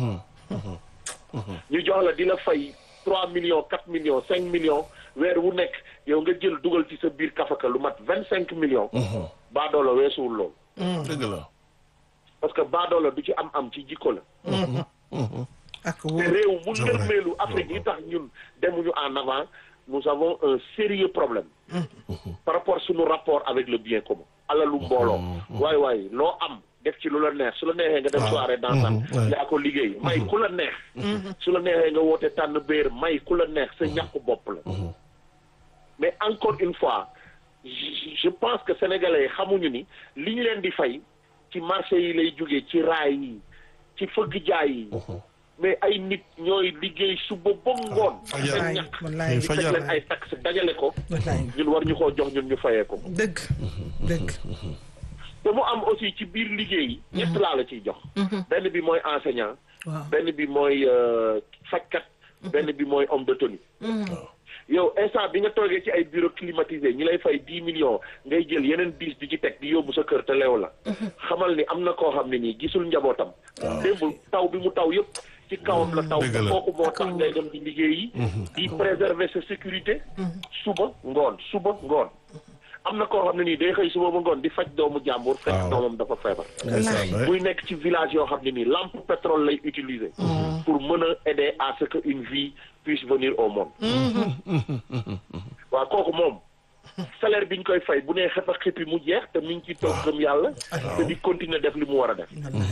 ñu jox la di la fay trois millions quatre millions cinq millions weer wu nekk yow nga jël dugal ci sa biir kafaka lu mat vingt cinq millions baadoola weesuwul loolu dëgg la parce que baadoola du ci am am ci jikko la ak te wóor réew mu C'est vrai. ndërmeelu Afrique yi tax ñun demuñu en avant nous avons un sérieux problème par rapport suñu rapport avec le bien commun alalu mbooloo waay waay loo am def ci lu la neex su la neexee nga dem soirée dansante Mhm, ouais. yaa ko liggéey may ku la neex su la neexee nga woote tànn béer may ku la neex sa ñàkku bopp la mais encore une fois je je pense que sénégalais yi xamuñu ni li ñu leen di fay ci marché yi lay jógee ci raay yi ci fëgg jaay yi mais ay nit ñooy liggéey suba ba ngoon fajar. seen ñàkk wallaay ñu teg fajar. leen ay taxe dajale ko wallaay ñun war ñu koo jox ñun ñu fayee ko dëgg dëgg te mu am aussi ci biir liggéey yi ñett laa la ciy jox benn bi mooy enseignant waaw benn bi mooy euh, fajkat benn bi mooy homme de tenue yow instant bi nga toogee ci ay bureau climatisé ñi lay fay dix millions ngay jël yeneen dix di ci teg di yóbbu sa kër te leew la xamal ni am na koo xam ne nii gisul njabootam démb taw bi mu taw yëpp ci kawam la taw Dëgg la. kooku moo tax ngay dem di liggéey yi di préserver sa sécurité suba ngoon suba ngoon am na koo xam ne nii day xëy suba ba ngoon di faj doomu jàmbur fekk Waaw. doomam dafa feebar ndeysaan ouais. muy nekk ci village yoo xam ne nii lampe pétrole lay utiliser pour mën a aider à ce que une vie puisse venir au monde waaw kooku moom salaire bi ñu koy fay bu nee xef a xippi mu jeex te mi ngi ci toog gëm yàlla te di continuer def li mu war a def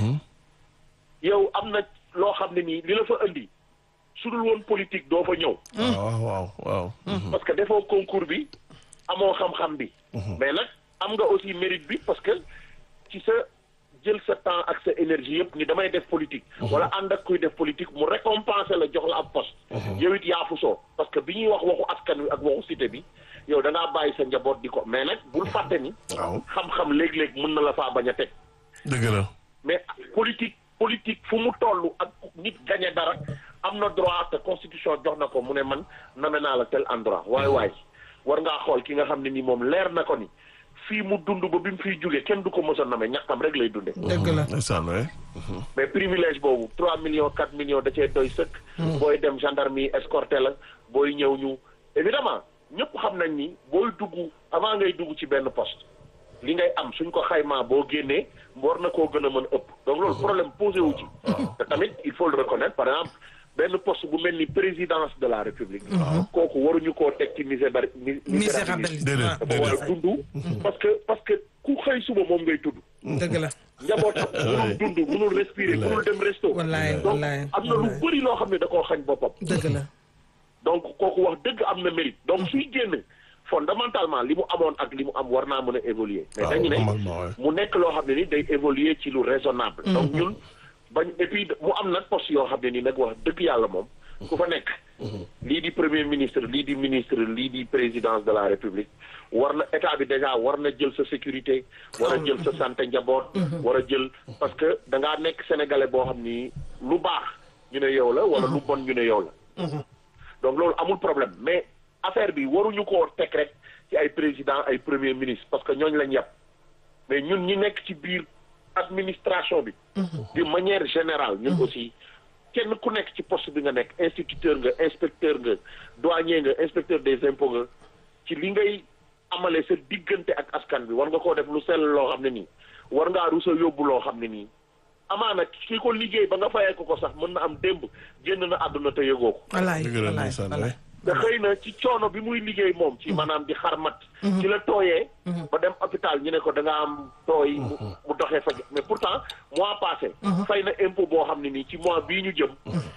yow am na loo xam ne nii li la fa indi su dul woon politique doo fa ñëw waaw waaw waaw parce que defoo concours bi amoo xam-xam bi mais nag am nga aussi mérite bi parce que ci sa jël sa temps ak sa énergie yëpp ni damay def politique wala ànd ak kuy def politique mu récompenser la jox la ab poste yow it yaa fu soo parce que bi ñuy wax waxu askan wi ak waxu cité bi yow da ngaa bàyyi sa njaboot di ko mais nag bul fàtte ni waaw xam-xam léeg-léeg mën na la faa bañ a teg dëgg la mais politique politique fu mu toll ak nit gagné dara am na droit te constitution jox na ko mu ne man name naa la tel endroit waaye waay war ngaa xool ki nga xam ne ni moom leer na ko ni fii mu dund ba bi mu fiy jógee kenn du ko mos a name ñàkkam rek lay dunde dëgg la ndeysaan ouais. mais privilège boobu trois millions quatre millions da cee doy sëkk booy dem gendarme yi escorté la booy ñëw ñu évidemment ñëpp xam nañ ni booy dugg avant ngay dugg ci benn poste li ngay am suñ ko xaymaa boo génnee war na koo gën a mën ëpp donc loolu problème posé wu ci te tamit il faut le reconnaître par exemple benn poste bu mel ni présidence de la république kooku waruñu koo teg ci misébari misérabilité Déedéet. dafa war a dund parce que parce que ku xëy suba moom ngay tudd dëgg la njabootam mënul dund mënul respirer mënul dem resto wallaay donc wallaay am na lu wallaay bëri loo xam ne da koo xañ boppam dëgg la donc kooku wax dëgg am na mérite donc suy génn fondamentalement li mu amoon ak li mu am war naa mën a évoluer mais waaw dañu ne normalement ouais. mu nekk loo xam ne ni day évoluer ci lu raisonnable donc ñun bañ et puis mu am nag poste yoo xam ne ni nag wax dëgg yàlla moom ku fa nekk lii di premier ministre lii di ministre lii di présidence de la république war na état bi déjà war na jël sa sécurité war a jël sa santé njaboot war a jël parce que da ngaa nekk sénégalais boo xam ni lu baax ñu ne yow la wala lu bon ñu ne yow la donc loolu amul problème mais affaire bi waruñu koo teg rek ci ay président ay premier ministre parce que ñooñu lañ yàpp mais ñun ñi nekk ci biir administration bi de manière générale ñun aussi kenn ku nekk ci poste bi nga nekk instituteur nga inspecteur nga douanier nga inspecteur des impôts nga ci li ngay amale sa diggante ak askan bi war nga koo def lu sell loo xam ne nii war ngaa rusa yóbbu loo xam ne nii amaana ki ko liggéey ba nga fayee ko ko sax mën na am démb génn na àdduna te yëgoo ko walaay dëgg la walaay ndeysaan walaay. te xëy na ci coono bi muy liggéey moom ci maanaam di xarmat ci la tooyee ba dem hôpital ñu ne ko da nga am tooy mu mu doxee fa mais pourtant mois passé fay na impôt boo xam ne nii ci mois bii ñu jëm